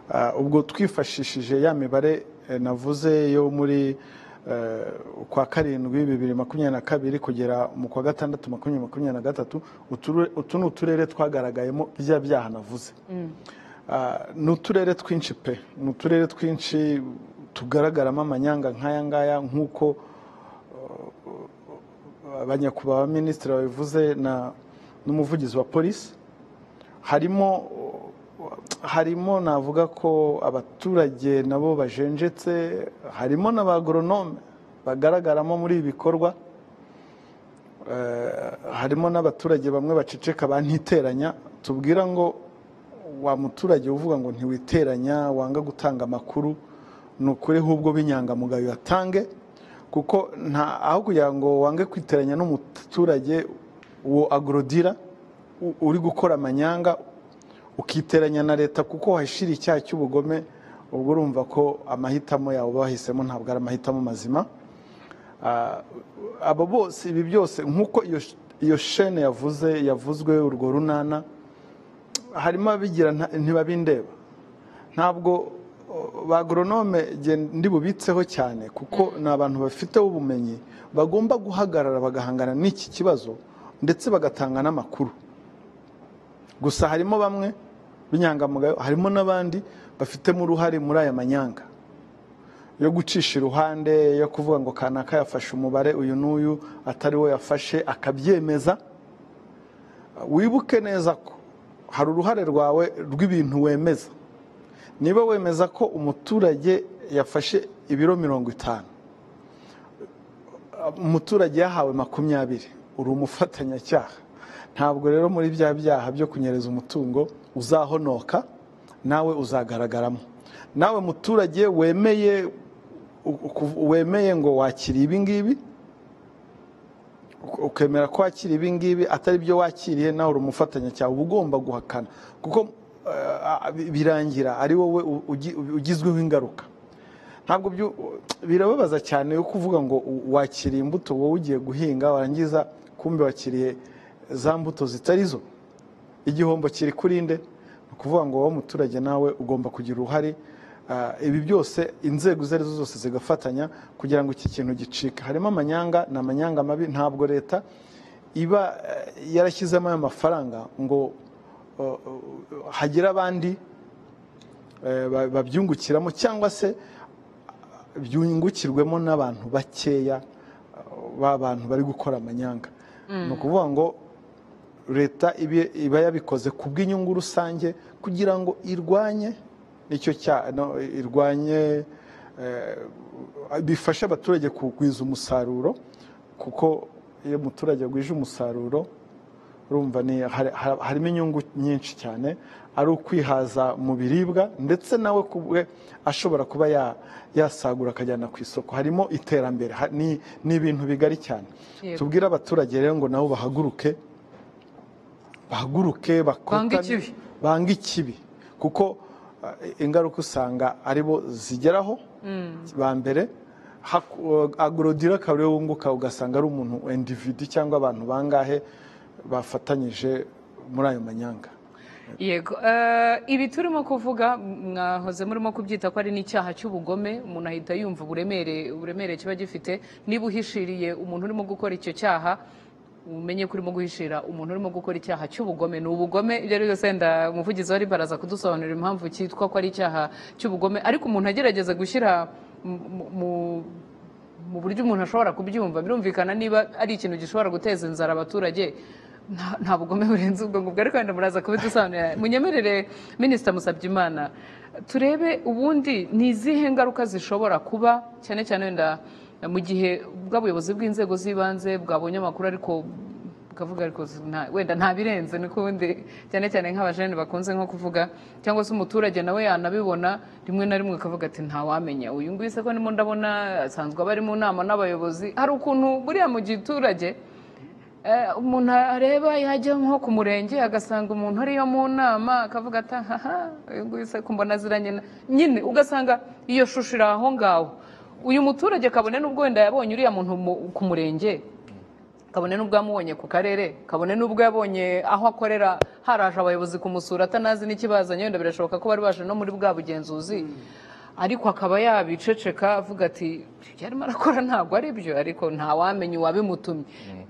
Ah, ubwo twifashishije ya mibare eh, navuze yo muri eh, ukwa karindwi bibiri makumyabiri na kabiri kugera mu kwa gatandatu makumyabiri makumyabiri na gatatu uture- utu ni uturere twagaragayemo bya byaha navuze Ah, ni uturere twinshi pe ni uturere twinshi tugaragaramo amanyanga nk'aya ngaya nk'uko abanyakubahwa minisitiri babivuze na n'umuvugizi wa polisi harimo harimo navuga ko abaturage nabo bajenjetse harimo n'abagoronome bagaragaramo muri ibi bikorwa Eh, harimo n'abaturage bamwe baceceka baniteranya tubwira ngo wa muturage uvuga ngo ntiwiteranya wanga gutanga amakuru ni ukuri ahubwo b'inyangamugayo yatange kuko nta aho kugira ngo wange kwiteranya n'umuturage uwo agorodira u- uri gukora amanyanga ukiteranya na leta kuko wahishira icyaha cy'ubugome ubwo urumva ko amahitamo yawe uba wahisemo ntabwo ari amahitamo mazima Ah, abo bose ibi byose nk'uko iyo sh- iyo shene yavuze yavuzwe urwo runana harimo abigira ntibabindeba ntabwo o, ba agoronome gen- ndi bubitseho cyane kuko ni abantu bafiteho ubumenyi bagomba guhagarara bagahangana n'iki kibazo ndetse bagatanga n'amakuru gusa harimo bamwe b'inyangamugayo harimo n'abandi bafitemo uruhare muri aya manyanga yo gucisha iruhande yo kuvuga ngo kanaka yafashe umubare uyu n'uyu atari we yafashe akabyemeza wibuke neza ko hari uruhare rwawe rw'ibintu wemeza niba wemeza ko umuturage yafashe ibiro mirongo itanu umuturage yahawe makumyabiri uri umufatanyacyaha ntabwo rero muri bya byaha byo kunyereza umutungo uzahonoka nawe uzagaragaramo nawe muturage wemeye u- uku- wemeye ngo wakiriye ibi ngibi uke- ukemera ko wakiriye ibi ngibi atari byo wakiriye nawe uri umufatanyacyaha uba ugomba guhakana kuko eh, birangira ari wowe u- ugi- ugizweho ingaruka ntabwo byu- birababaza cyane yo kuvuga ngo wakiriye imbuto wowe ugiye guhinga warangiza kumbe wakiriye za mbuto zitari zo igihombo kiri kuri nde ni ukuvuga ngo wowe muturage nawe ugomba kugira uruhare Ah, ibi byose inzego izo arizo zose zigafatanya kugira ngo iki kintu gicike harimo amanyanga ni amanyanga mabi ntabwo leta iba eh, yarashyizemo ayo mafaranga ngo oh, oh, hagire abandi eh, ba- babyungukiramo cyangwa se byungukirwemo n'abantu bakeya uh, b'abantu bari gukora amanyanga ni ukuvuga ngo leta ibe- iba yabikoze ku bw'inyungu rusange kugira ngo irwanye nicyo cya no, irwanye bifasha abaturage kugwiza umusaruro kuko iyo umuturage agwije umusaruro urumva ni hari- hari- harimo inyungu nyinshi cyane ari ukwihaza mu biribwa ndetse nawe ku bwe ashobora kuba ya- yasagura akajyana ku isoko harimo iterambere ha- ni ni ibintu bigari cyane Yego. tubwire abaturage rero ngo nabo bahaguruke bahaguruke bakotame Bange ikibi. banga ikibi kuko eh, ingaruka usanga aribo zigeraho ba mbere haku- agorodira akaba ariwe wunguka ugasanga ari umuntu individi cyangwa abantu bangahe bafatanyije muri ayo manyanga yego Eh, ibi turimo kuvuga mwahoze murimo kubyita ko ari n'icyaha cy'ubugome umuntu ahita yumva uburemere uburemere kiba gifite niba uhishiriye umuntu urimo gukora icyo cyaha umenye ko urimo guhishira umuntu urimo gukora icyaha cy'ubugome ni ubugome ibyo ari byo byose wenda umuvugizi wari baraza kudusobanurira impamvu cyitwa ko ari icyaha cy'ubugome ariko umuntu agerageza gushyira mu- mu- mu mu buryo umuntu ashobora kubyumva birumvikana niba ari ikintu gishobora guteza inzara abaturage nta- nta bugome burenze ubwo ngubwo ariko wenda muraza kubidusobanurira munyemerere minisita musabyimana turebe ubundi ni izihe ngaruka zishobora kuba cyane cyane wenda mu gihe bw'abuyobozi bw'inzego z'ibanze bwabonye amakuru ariko ukavuga ariko si- nta- wenda nta birenze ni ubundi cyane cyane nk'abajene bakunze nko kuvuga cyangwa se umuturage nawe yanabibona rimwe na rimwe akavuga ati ntawamenya uyu nguyu se ko ndimo ndabona asanzwe aba ari mu nama n'abayobozi hari ukuntu buriya mu giturage eh, umuntu areba yajya nko ku murenge agasanga umuntu ariyo mu nama akavuga ati ahaha uyu nguyu se ko mbona aziranye na-" nyine ugasanga iyo shusho iri aho ngaho uyu muturage kabone n'ubwo wenda yabonye uriya muntu mu- ku murenge kabone n'ubwo yamubonye ku karere kabone n'ubwo yabonye aho akorera haraje abayobozi kumusura atanazi n'ikibazanye wenda birashoboka ko bari baje no muri bwa bugenzuzi ariko akaba yabiceceka avuga ati ibyo arimo arakora ntabwo ari byo ariko ntawamenya uwabimutumye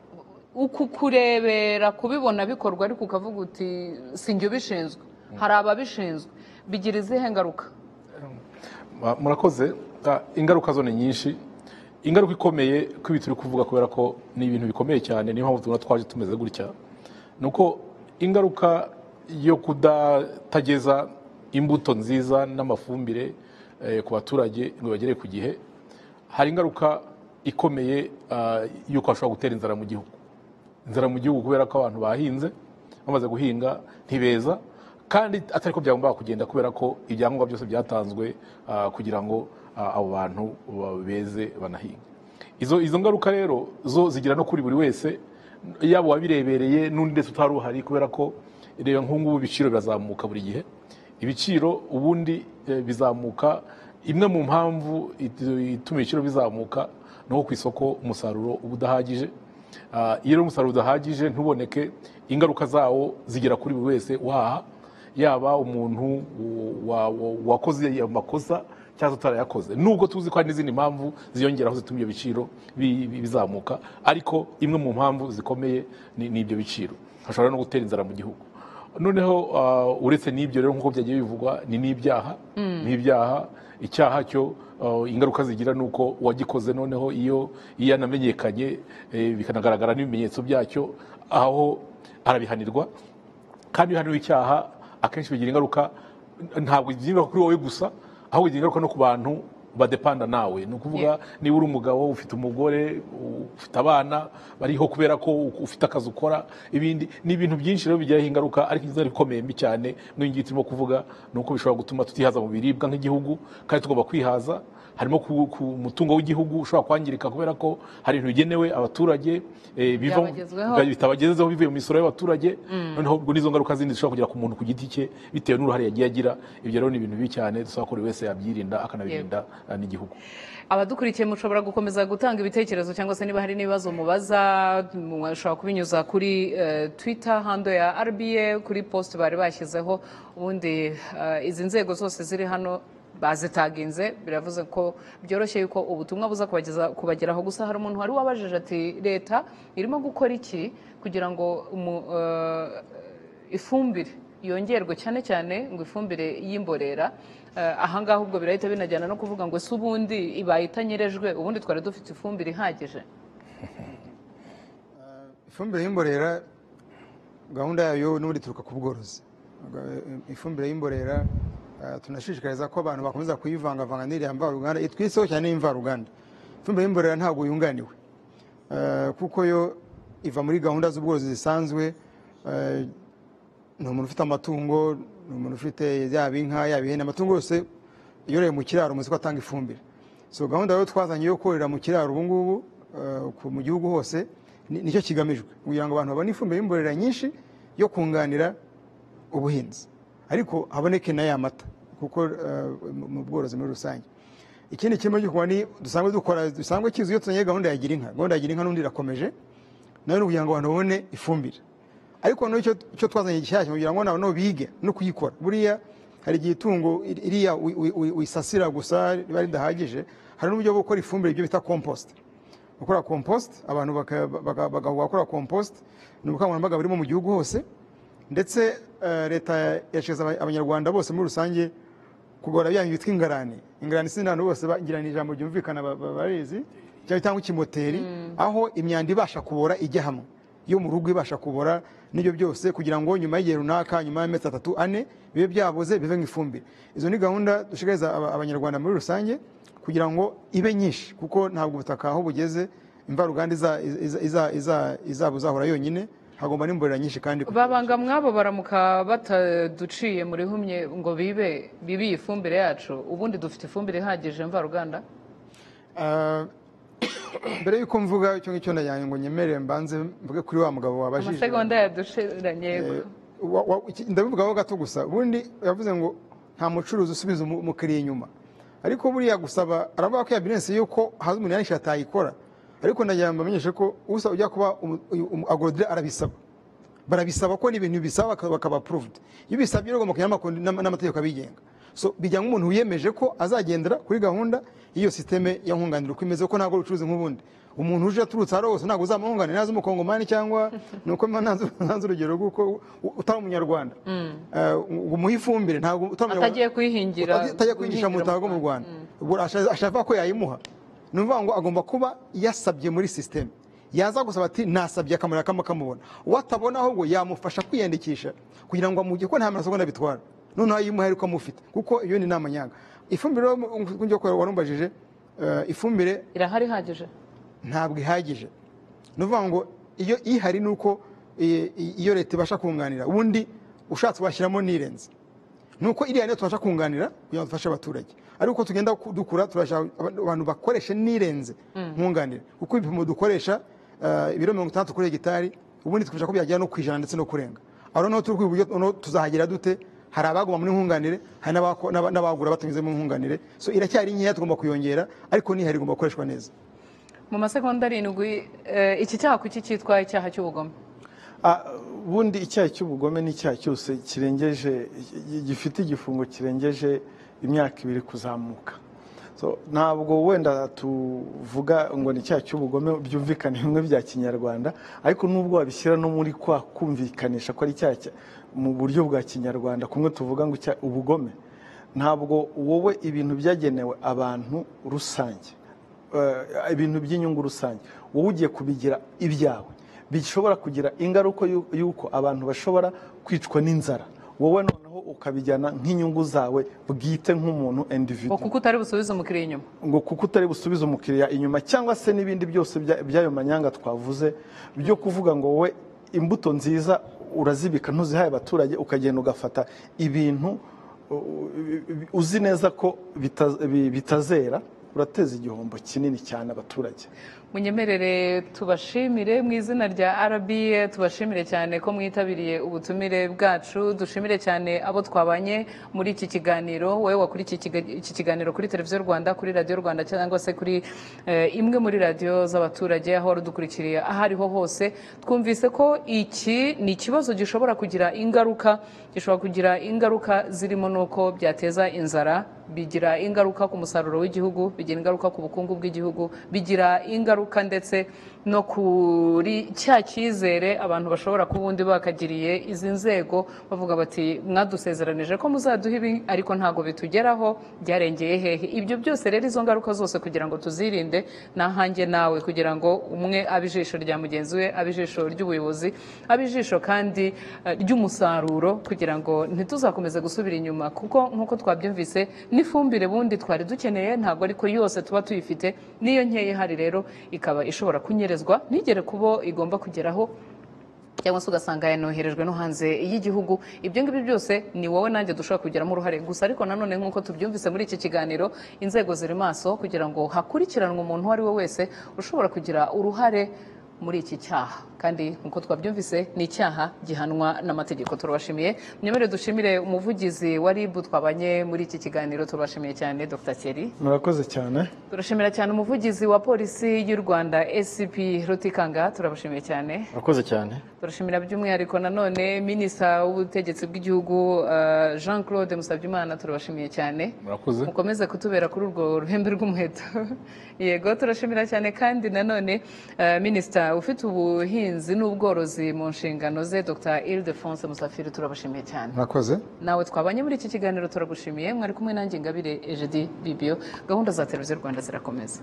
uku kurebera kubibona bikorwa ariko ukavuga uti si njye ubishinzwe hari ababishinzwe bigira izihe ngaruka Ma- murakoze Ah, ingaruka zo ni nyinshi ingaruka ikomeye ko ibi turi kuvuga kubera ko ni ibintu bikomeye cyane niyo mpamvu tubona twaje tumeze gutya ni uko ingaruka yo kudatageza imbuto nziza n'amafumbire eh, ku baturage ngo bagere ku gihe hari ingaruka ikomeye ah, y'uko hashobora gutera inzara mu gihugu inzara mu gihugu kubera ko abantu bahinze bamaze guhinga ntibeza kandi atari ko byagombaga kugenda kubera ko ibyangombwa byose byatanzwe ah, kugira ngo ah, abo bantu ba- beze banahinge izo izo ngaruka rero zo zigera no kuri buri wese yaba uwabirebereye n'undi ndetse utari uhari kubera ko reba nk'ubu ibiciro birazamuka buri gihe ibiciro ubundi eh, bizamuka imwe mu mpamvu it- ituma ibiciro bizamuka ni uko ku isoko umusaruro uba udahagije Ah, iyo rero umusaruro udahagije ntuboneke ingaruka zawo zigera kuri buri wese uhaha yaba umuntu wa- wa- wakoze ayo makosa cyangwa se utarayakoze nubwo tuzi ko hari n'izindi mpamvu ziyongeraho zituma ibyo biciro bi- bi- bizamuka ariko imwe mu mpamvu zikomeye ni ni ibyo biciro hashobora no gutera inzara mu gihugu noneho ah, uretse n'ibyo rero nk'uko byagiye bivugwa ni n'ibyaha n'ibyaha icyaha cyo ah, ingaruka zigira ni uko uwagikoze noneho iyo iyo yanamenyekanye eh, bikanagaragara n'ibimenyetso byacyo aho arabihanirwa kandi iyo hariho icyaha akenshi bigira ingaruka ntabwo bigira kuri wowe gusa ahubwo bigira ingaruka no ku bantu badepanda nawe ni ukuvuga niba uri umugabo ufite umugore ufite abana bariho kubera ko ufite akazi ukora ibindi ni ibintu byinshi rero bigiraho ingaruka ariko inzara ikomeye mbi cyane n'iyo ngiyo turimo kuvuga ni uko bishobora gutuma tutihaza mu biribwa nk'igihugu kandi tugomba kwihaza harimo ku, ku mutungo w'igihugu ushobora kwangirika kubera ko hari ibintu bigenewe abaturage eh, biva Byabagezweho. biba bitabagezeho bivuye mu misoro y'abaturage noneho ubwo n'izo ngaruka zindi zishobora kugera ku muntu ku giti cye bitewe n'uruhare yagiye agira ibyo rero ni ibintu bibi cyane dusaba ko buri wese yabyirinda akanabirinda eh, n'igihugu abadukurikiye mushobora gukomeza gutanga ibitekerezo cyangwa se niba hari n'ibibazo mubaza mushobora kubinyuza kuri eh, twitter hando ya rba kuri post bari bashyizeho ubundi eh, izi nzego zose ziri hano bazitaginze biravuze ko byoroshye yuko ubutumwa buza kubageza- kubageraho gusa hari umuntu wari wabajije ati leta irimo gukora iki kugira ngo umu- eh, ifumbire yongerwe cyane cyane ngo ifumbire y'imborera eh, ahangaha ubwo birahita binajyana no kuvuga ngo se ubundi ibaye itanyerejwe ubundi twari dufite ifumbire ihagije ifumbire y'imborera gahunda yayo n'ubundi ituruka ku bworozi ifumbire y'imborera Eh, tunashishikariza ko abantu bakomeza kuyivangavanga n'iriya mvaruganda itwiseho cyane n'imvaruganda ifumbire y'imborera ntabwo yunganiwe Eh, kuko yo iva muri gahunda z'ubworozi zisanzwe Eh, ni umuntu ufite amatungo ni umuntu ufite yaba inka yaba ihene amatungo yose yoroye mu kiraro umusiko atanga ifumbire so gahunda rero twazanye yo korera mu kiraro ubu ngubu eh, ku- mu gihugu hose ni- nicyo kigamijwe kugira ngo abantu babone ifumbire y'imborera nyinshi yo kunganira ubuhinzi ariko haboneke na ya mata kuko eh, mu- mu bworozi muri rusange ikindi kirimo gikorwa ni dusanzwe dukora dusanzwe kizwi iyo tuzanye gahunda ya gira inka gahunda ya gira inka n'undi irakomeje nayo ni ukugira ngo abantu babone ifumbire ariko noneho icyo icyo twazanye gishyashya kugira ngo nawe bige no kuyikora buriya hari igihe itungo ir- iriya wi- wi- wi- uyisasira gusa riba ridahagije hari n'uburyo bwo gukora ifumbire ibyo bita compost gukora compost abantu baka- baka- bagahugura gukora compost ni ubukangurambaga burimo mu gihugu hose ndetse eh, leta yashyize aba- abanyarwanda bose muri rusange kugora byanyu bitwa ingarani ingarani sinzi n'abantu bose bagira ni ijambo ryumvikana ba- ba- barizi cyangwa cyangwa ikimoteri aho imyanda ibasha kubora ijya hamwe yo mu rugo ibasha kubora n'ibyo byose kugira ngo nyuma y'igihe runaka nyuma y'amezi atatu ane bibe byaboze bive nk'ifumbire izo ni gahunda dushishikariza aba- abanyarwanda muri rusange kugira ngo ibe nyinshi kuko ntabwo ubutaka aho bugeze imvaruganda iza- iza- iza- iza- izabuzahora yonyine hagomba n'imborera nyinshi kandi kugira ngo- babanga mwabo baramuka bataduciye muri humye ngo bibe bibi iyi fumbire yacu ubundi dufite ifumbire ihagije mvaruganda Ah, mbere y'uko mvuga icyo ngicyo ndajyanye ngo nyemerere mbanze mvuge kuri wa mugabo wabajije amasegonda yadushiranye Eh, wa- wa- iki- ndabivugaho gato gusa ubundi yavuze ngo nta mucuruzi usubiza umu- umukiriya inyuma ariko buriya gusaba aravuga ko ya bizinesi yuko haza umuntu yanishyura atayikora ariko ndagira ngo mbamenyeshe ko usaba ujya kuba umu- uyu- umu- agorodira arabisaba barabisaba ko ni ibintu bisaba baka- bakaba approved iyo bisabye rero ugomba kujya n'amakoni- n'ama- n'amategeko abigenga so bijya nk'umuntu wiyemeje ko azagendera kuri gahunda y'iyo sisiteme ya nkunganira uko imeze ko ntabwo ubucuruzi nk'ubundi umuntu uje aturutse aho ari hose ntabwo uzamuhunganira ntazi umukongomani cyangwa ni uko mba ntanze ntanze urugero rw'uko u- utari umunyarwanda Eh, ngo umuhe ifumbire ntabwo utari umunyarwanda- atagiye kuyihingira atajya kwigisha mu butaka bwo mu rwanda Ubwo ashaka ashaka ko yayimuha ni ukuvuga ngo agomba kuba yasabye muri sisiteme yaza gusaba ati nasabye akamaro kamwe kamubona uwo atabona ahubwo yamufasha kwiyandikisha kugira ngo amujye ko nta maraso abona bitwara noneho ayimuha ariko amufite kuko iyo ni inama nyanga ifumbire rero mu- mu- nk'uko warumbajije eh, ifumbire irahari ihagije ntabwo ihagije ni ukuvuga ngo iyo ihari ni uko i- i- iyo leta ibasha kunganira ubundi ushatse washyiramo n'irenze ni uko iriya niyo tubasha kunganira kugira ngo dufashe abaturage ariko uko tugenda ku- dukura turashaka aba- abantu bakoresha n'irenze nkunganira kuko ibipimo dukoresha eh, ibiro mirongo itandatu kuri hegitari ubundi twifasha ko byagera no ku ijana ndetse no kurenga aho noneho turi kwiga uburyo noneho tuzahagera dute hari abaguma muri nkunganire hari n'abako- n'aba- n'abagura batanyuze mu nkunganire so iracyari nkeya tugomba kuyongera ariko n'ihari igomba gukoreshwa neza mu masegonda arindwi eh, iki cyaha kuki cyitwa icyaha cy'ubugome Ah, ubundi icyaha cy'ubugome ni icyaha cyose kirengeje gifite igifungo kirengeje imyaka ibiri kuzamuka So, ntabwo wenda tuvuga ngo ni icyaha cy'ubugome byumvikane bimwe bya kinyarwanda ariko nubwo wabishyira no muri kwa kumvikanisha ko ari icyaha cya- mu buryo bwa kinyarwanda kumwe tuvuga ngo icyaha- ubugome ntabwo wowe ibintu byagenewe abantu rusange eh, ibintu by'inyungu rusange wowe ugiye kubigira ibyawe bishobora kugira ingaruka yu- y'uko abantu bashobora kwicwa n'inzara wowe noneho ukabijyana nk'inyungu zawe bwite nk'umuntu individu ngo kuko utari busubize umukiriya inyuma ngo kuko utari busubize umukiriya inyuma cyangwa se n'ibindi byose bya- by'ayo manyanga twavuze byo kuvuga ngo wowe imbuto nziza urazibika ntuzihaye abaturage ukagenda ugafata ibintu u- u- uzi neza ko bita- bi- bitazera urateza igihombo kinini cyane abaturage munyemerere tubashimire mu izina rya RBA tubashimire cyane ko mwitabiriye ubutumire bwacu dushimire cyane abo twabanye muri iki kiganiro wowe wakurikiye ikiga- iki kiganiro kuri televiziyo rwanda kuri radiyo rwanda cyangwa se kuri eh, imwe muri radiyo z'abaturage aho wari udukurikiriye aho ariho hose twumvise ko iki ni ikibazo gishobora kugira ingaruka gishobora kugira ingaruka zirimo n'uko byateza inzara bigira ingaruka ku musaruro w'igihugu bigira ingaruka ku bukungu bw'igihugu bigira ingaruka ngaruka ndetse no kuri cya cyizere abantu bashobora kuba ubundi bakagiriye izi nzego bavuga bati mwadusezeranije ko muzaduha ibi ariko ntabwo bitugeraho byarengeye hehe ibyo byose rero izo ngaruka zose kugira ngo tuzirinde n'ahange nawe kugira ngo umwe abe ijisho rya mugenzi we abe ijisho ry'ubuyobozi abe ijisho kandi eh, ry'umusaruro kugira ngo ntituzakomeze gusubira inyuma kuko nk'uko twabyumvise n'ifumbire bundi twari dukeneye ntabwo ariko yose tuba tuyifite n'iyo nkeya ihari rero ikaba ishobora kunyerezwa ntigere kubo igomba kugeraho cyangwa se ugasanga yanoherejwe no hanze y'igihugu ibyo ngibyo byose ni wowe nanjye dushobora kubigiramo uruhare gusa ariko nanone nk'uko tubyumvise muri iki kiganiro inzego ziri maso kugira ngo hakurikiranwe umuntu uwo ari we wese ushobora kugira uruhare muri iki cyaha kandi nk'uko twabyumvise ni icyaha gihanwa n'amategeko turabashimiye mwemerere dushimire umuvugizi wa rib twabanye muri iki kiganiro turabashimiye cyane dr thierry murakoze cyane turashimira cyane umuvugizi wa polisi y'u rwanda scp rutikanga turabashimiye cyane murakoze cyane turashimira by'umwihariko nanone minisita w'ubutegetsi bw'igihugu eh, jean claude musabyimana turabashimiye cyane murakoze mukomeze kutubera kuri urwo ruhembe rw'umuheto yego turashimira cyane kandi nanone eh, minisita ufite ubuhinzi n'ubworozi mu nshingano ze dr ildefonse musafiri turabashimiye cyane murakoze nawe twabanye muri iki kiganiro turagushimiye mwari kumwe nanjye ngabire ejedi bibio gahunda za televiziyo rwanda zirakomeza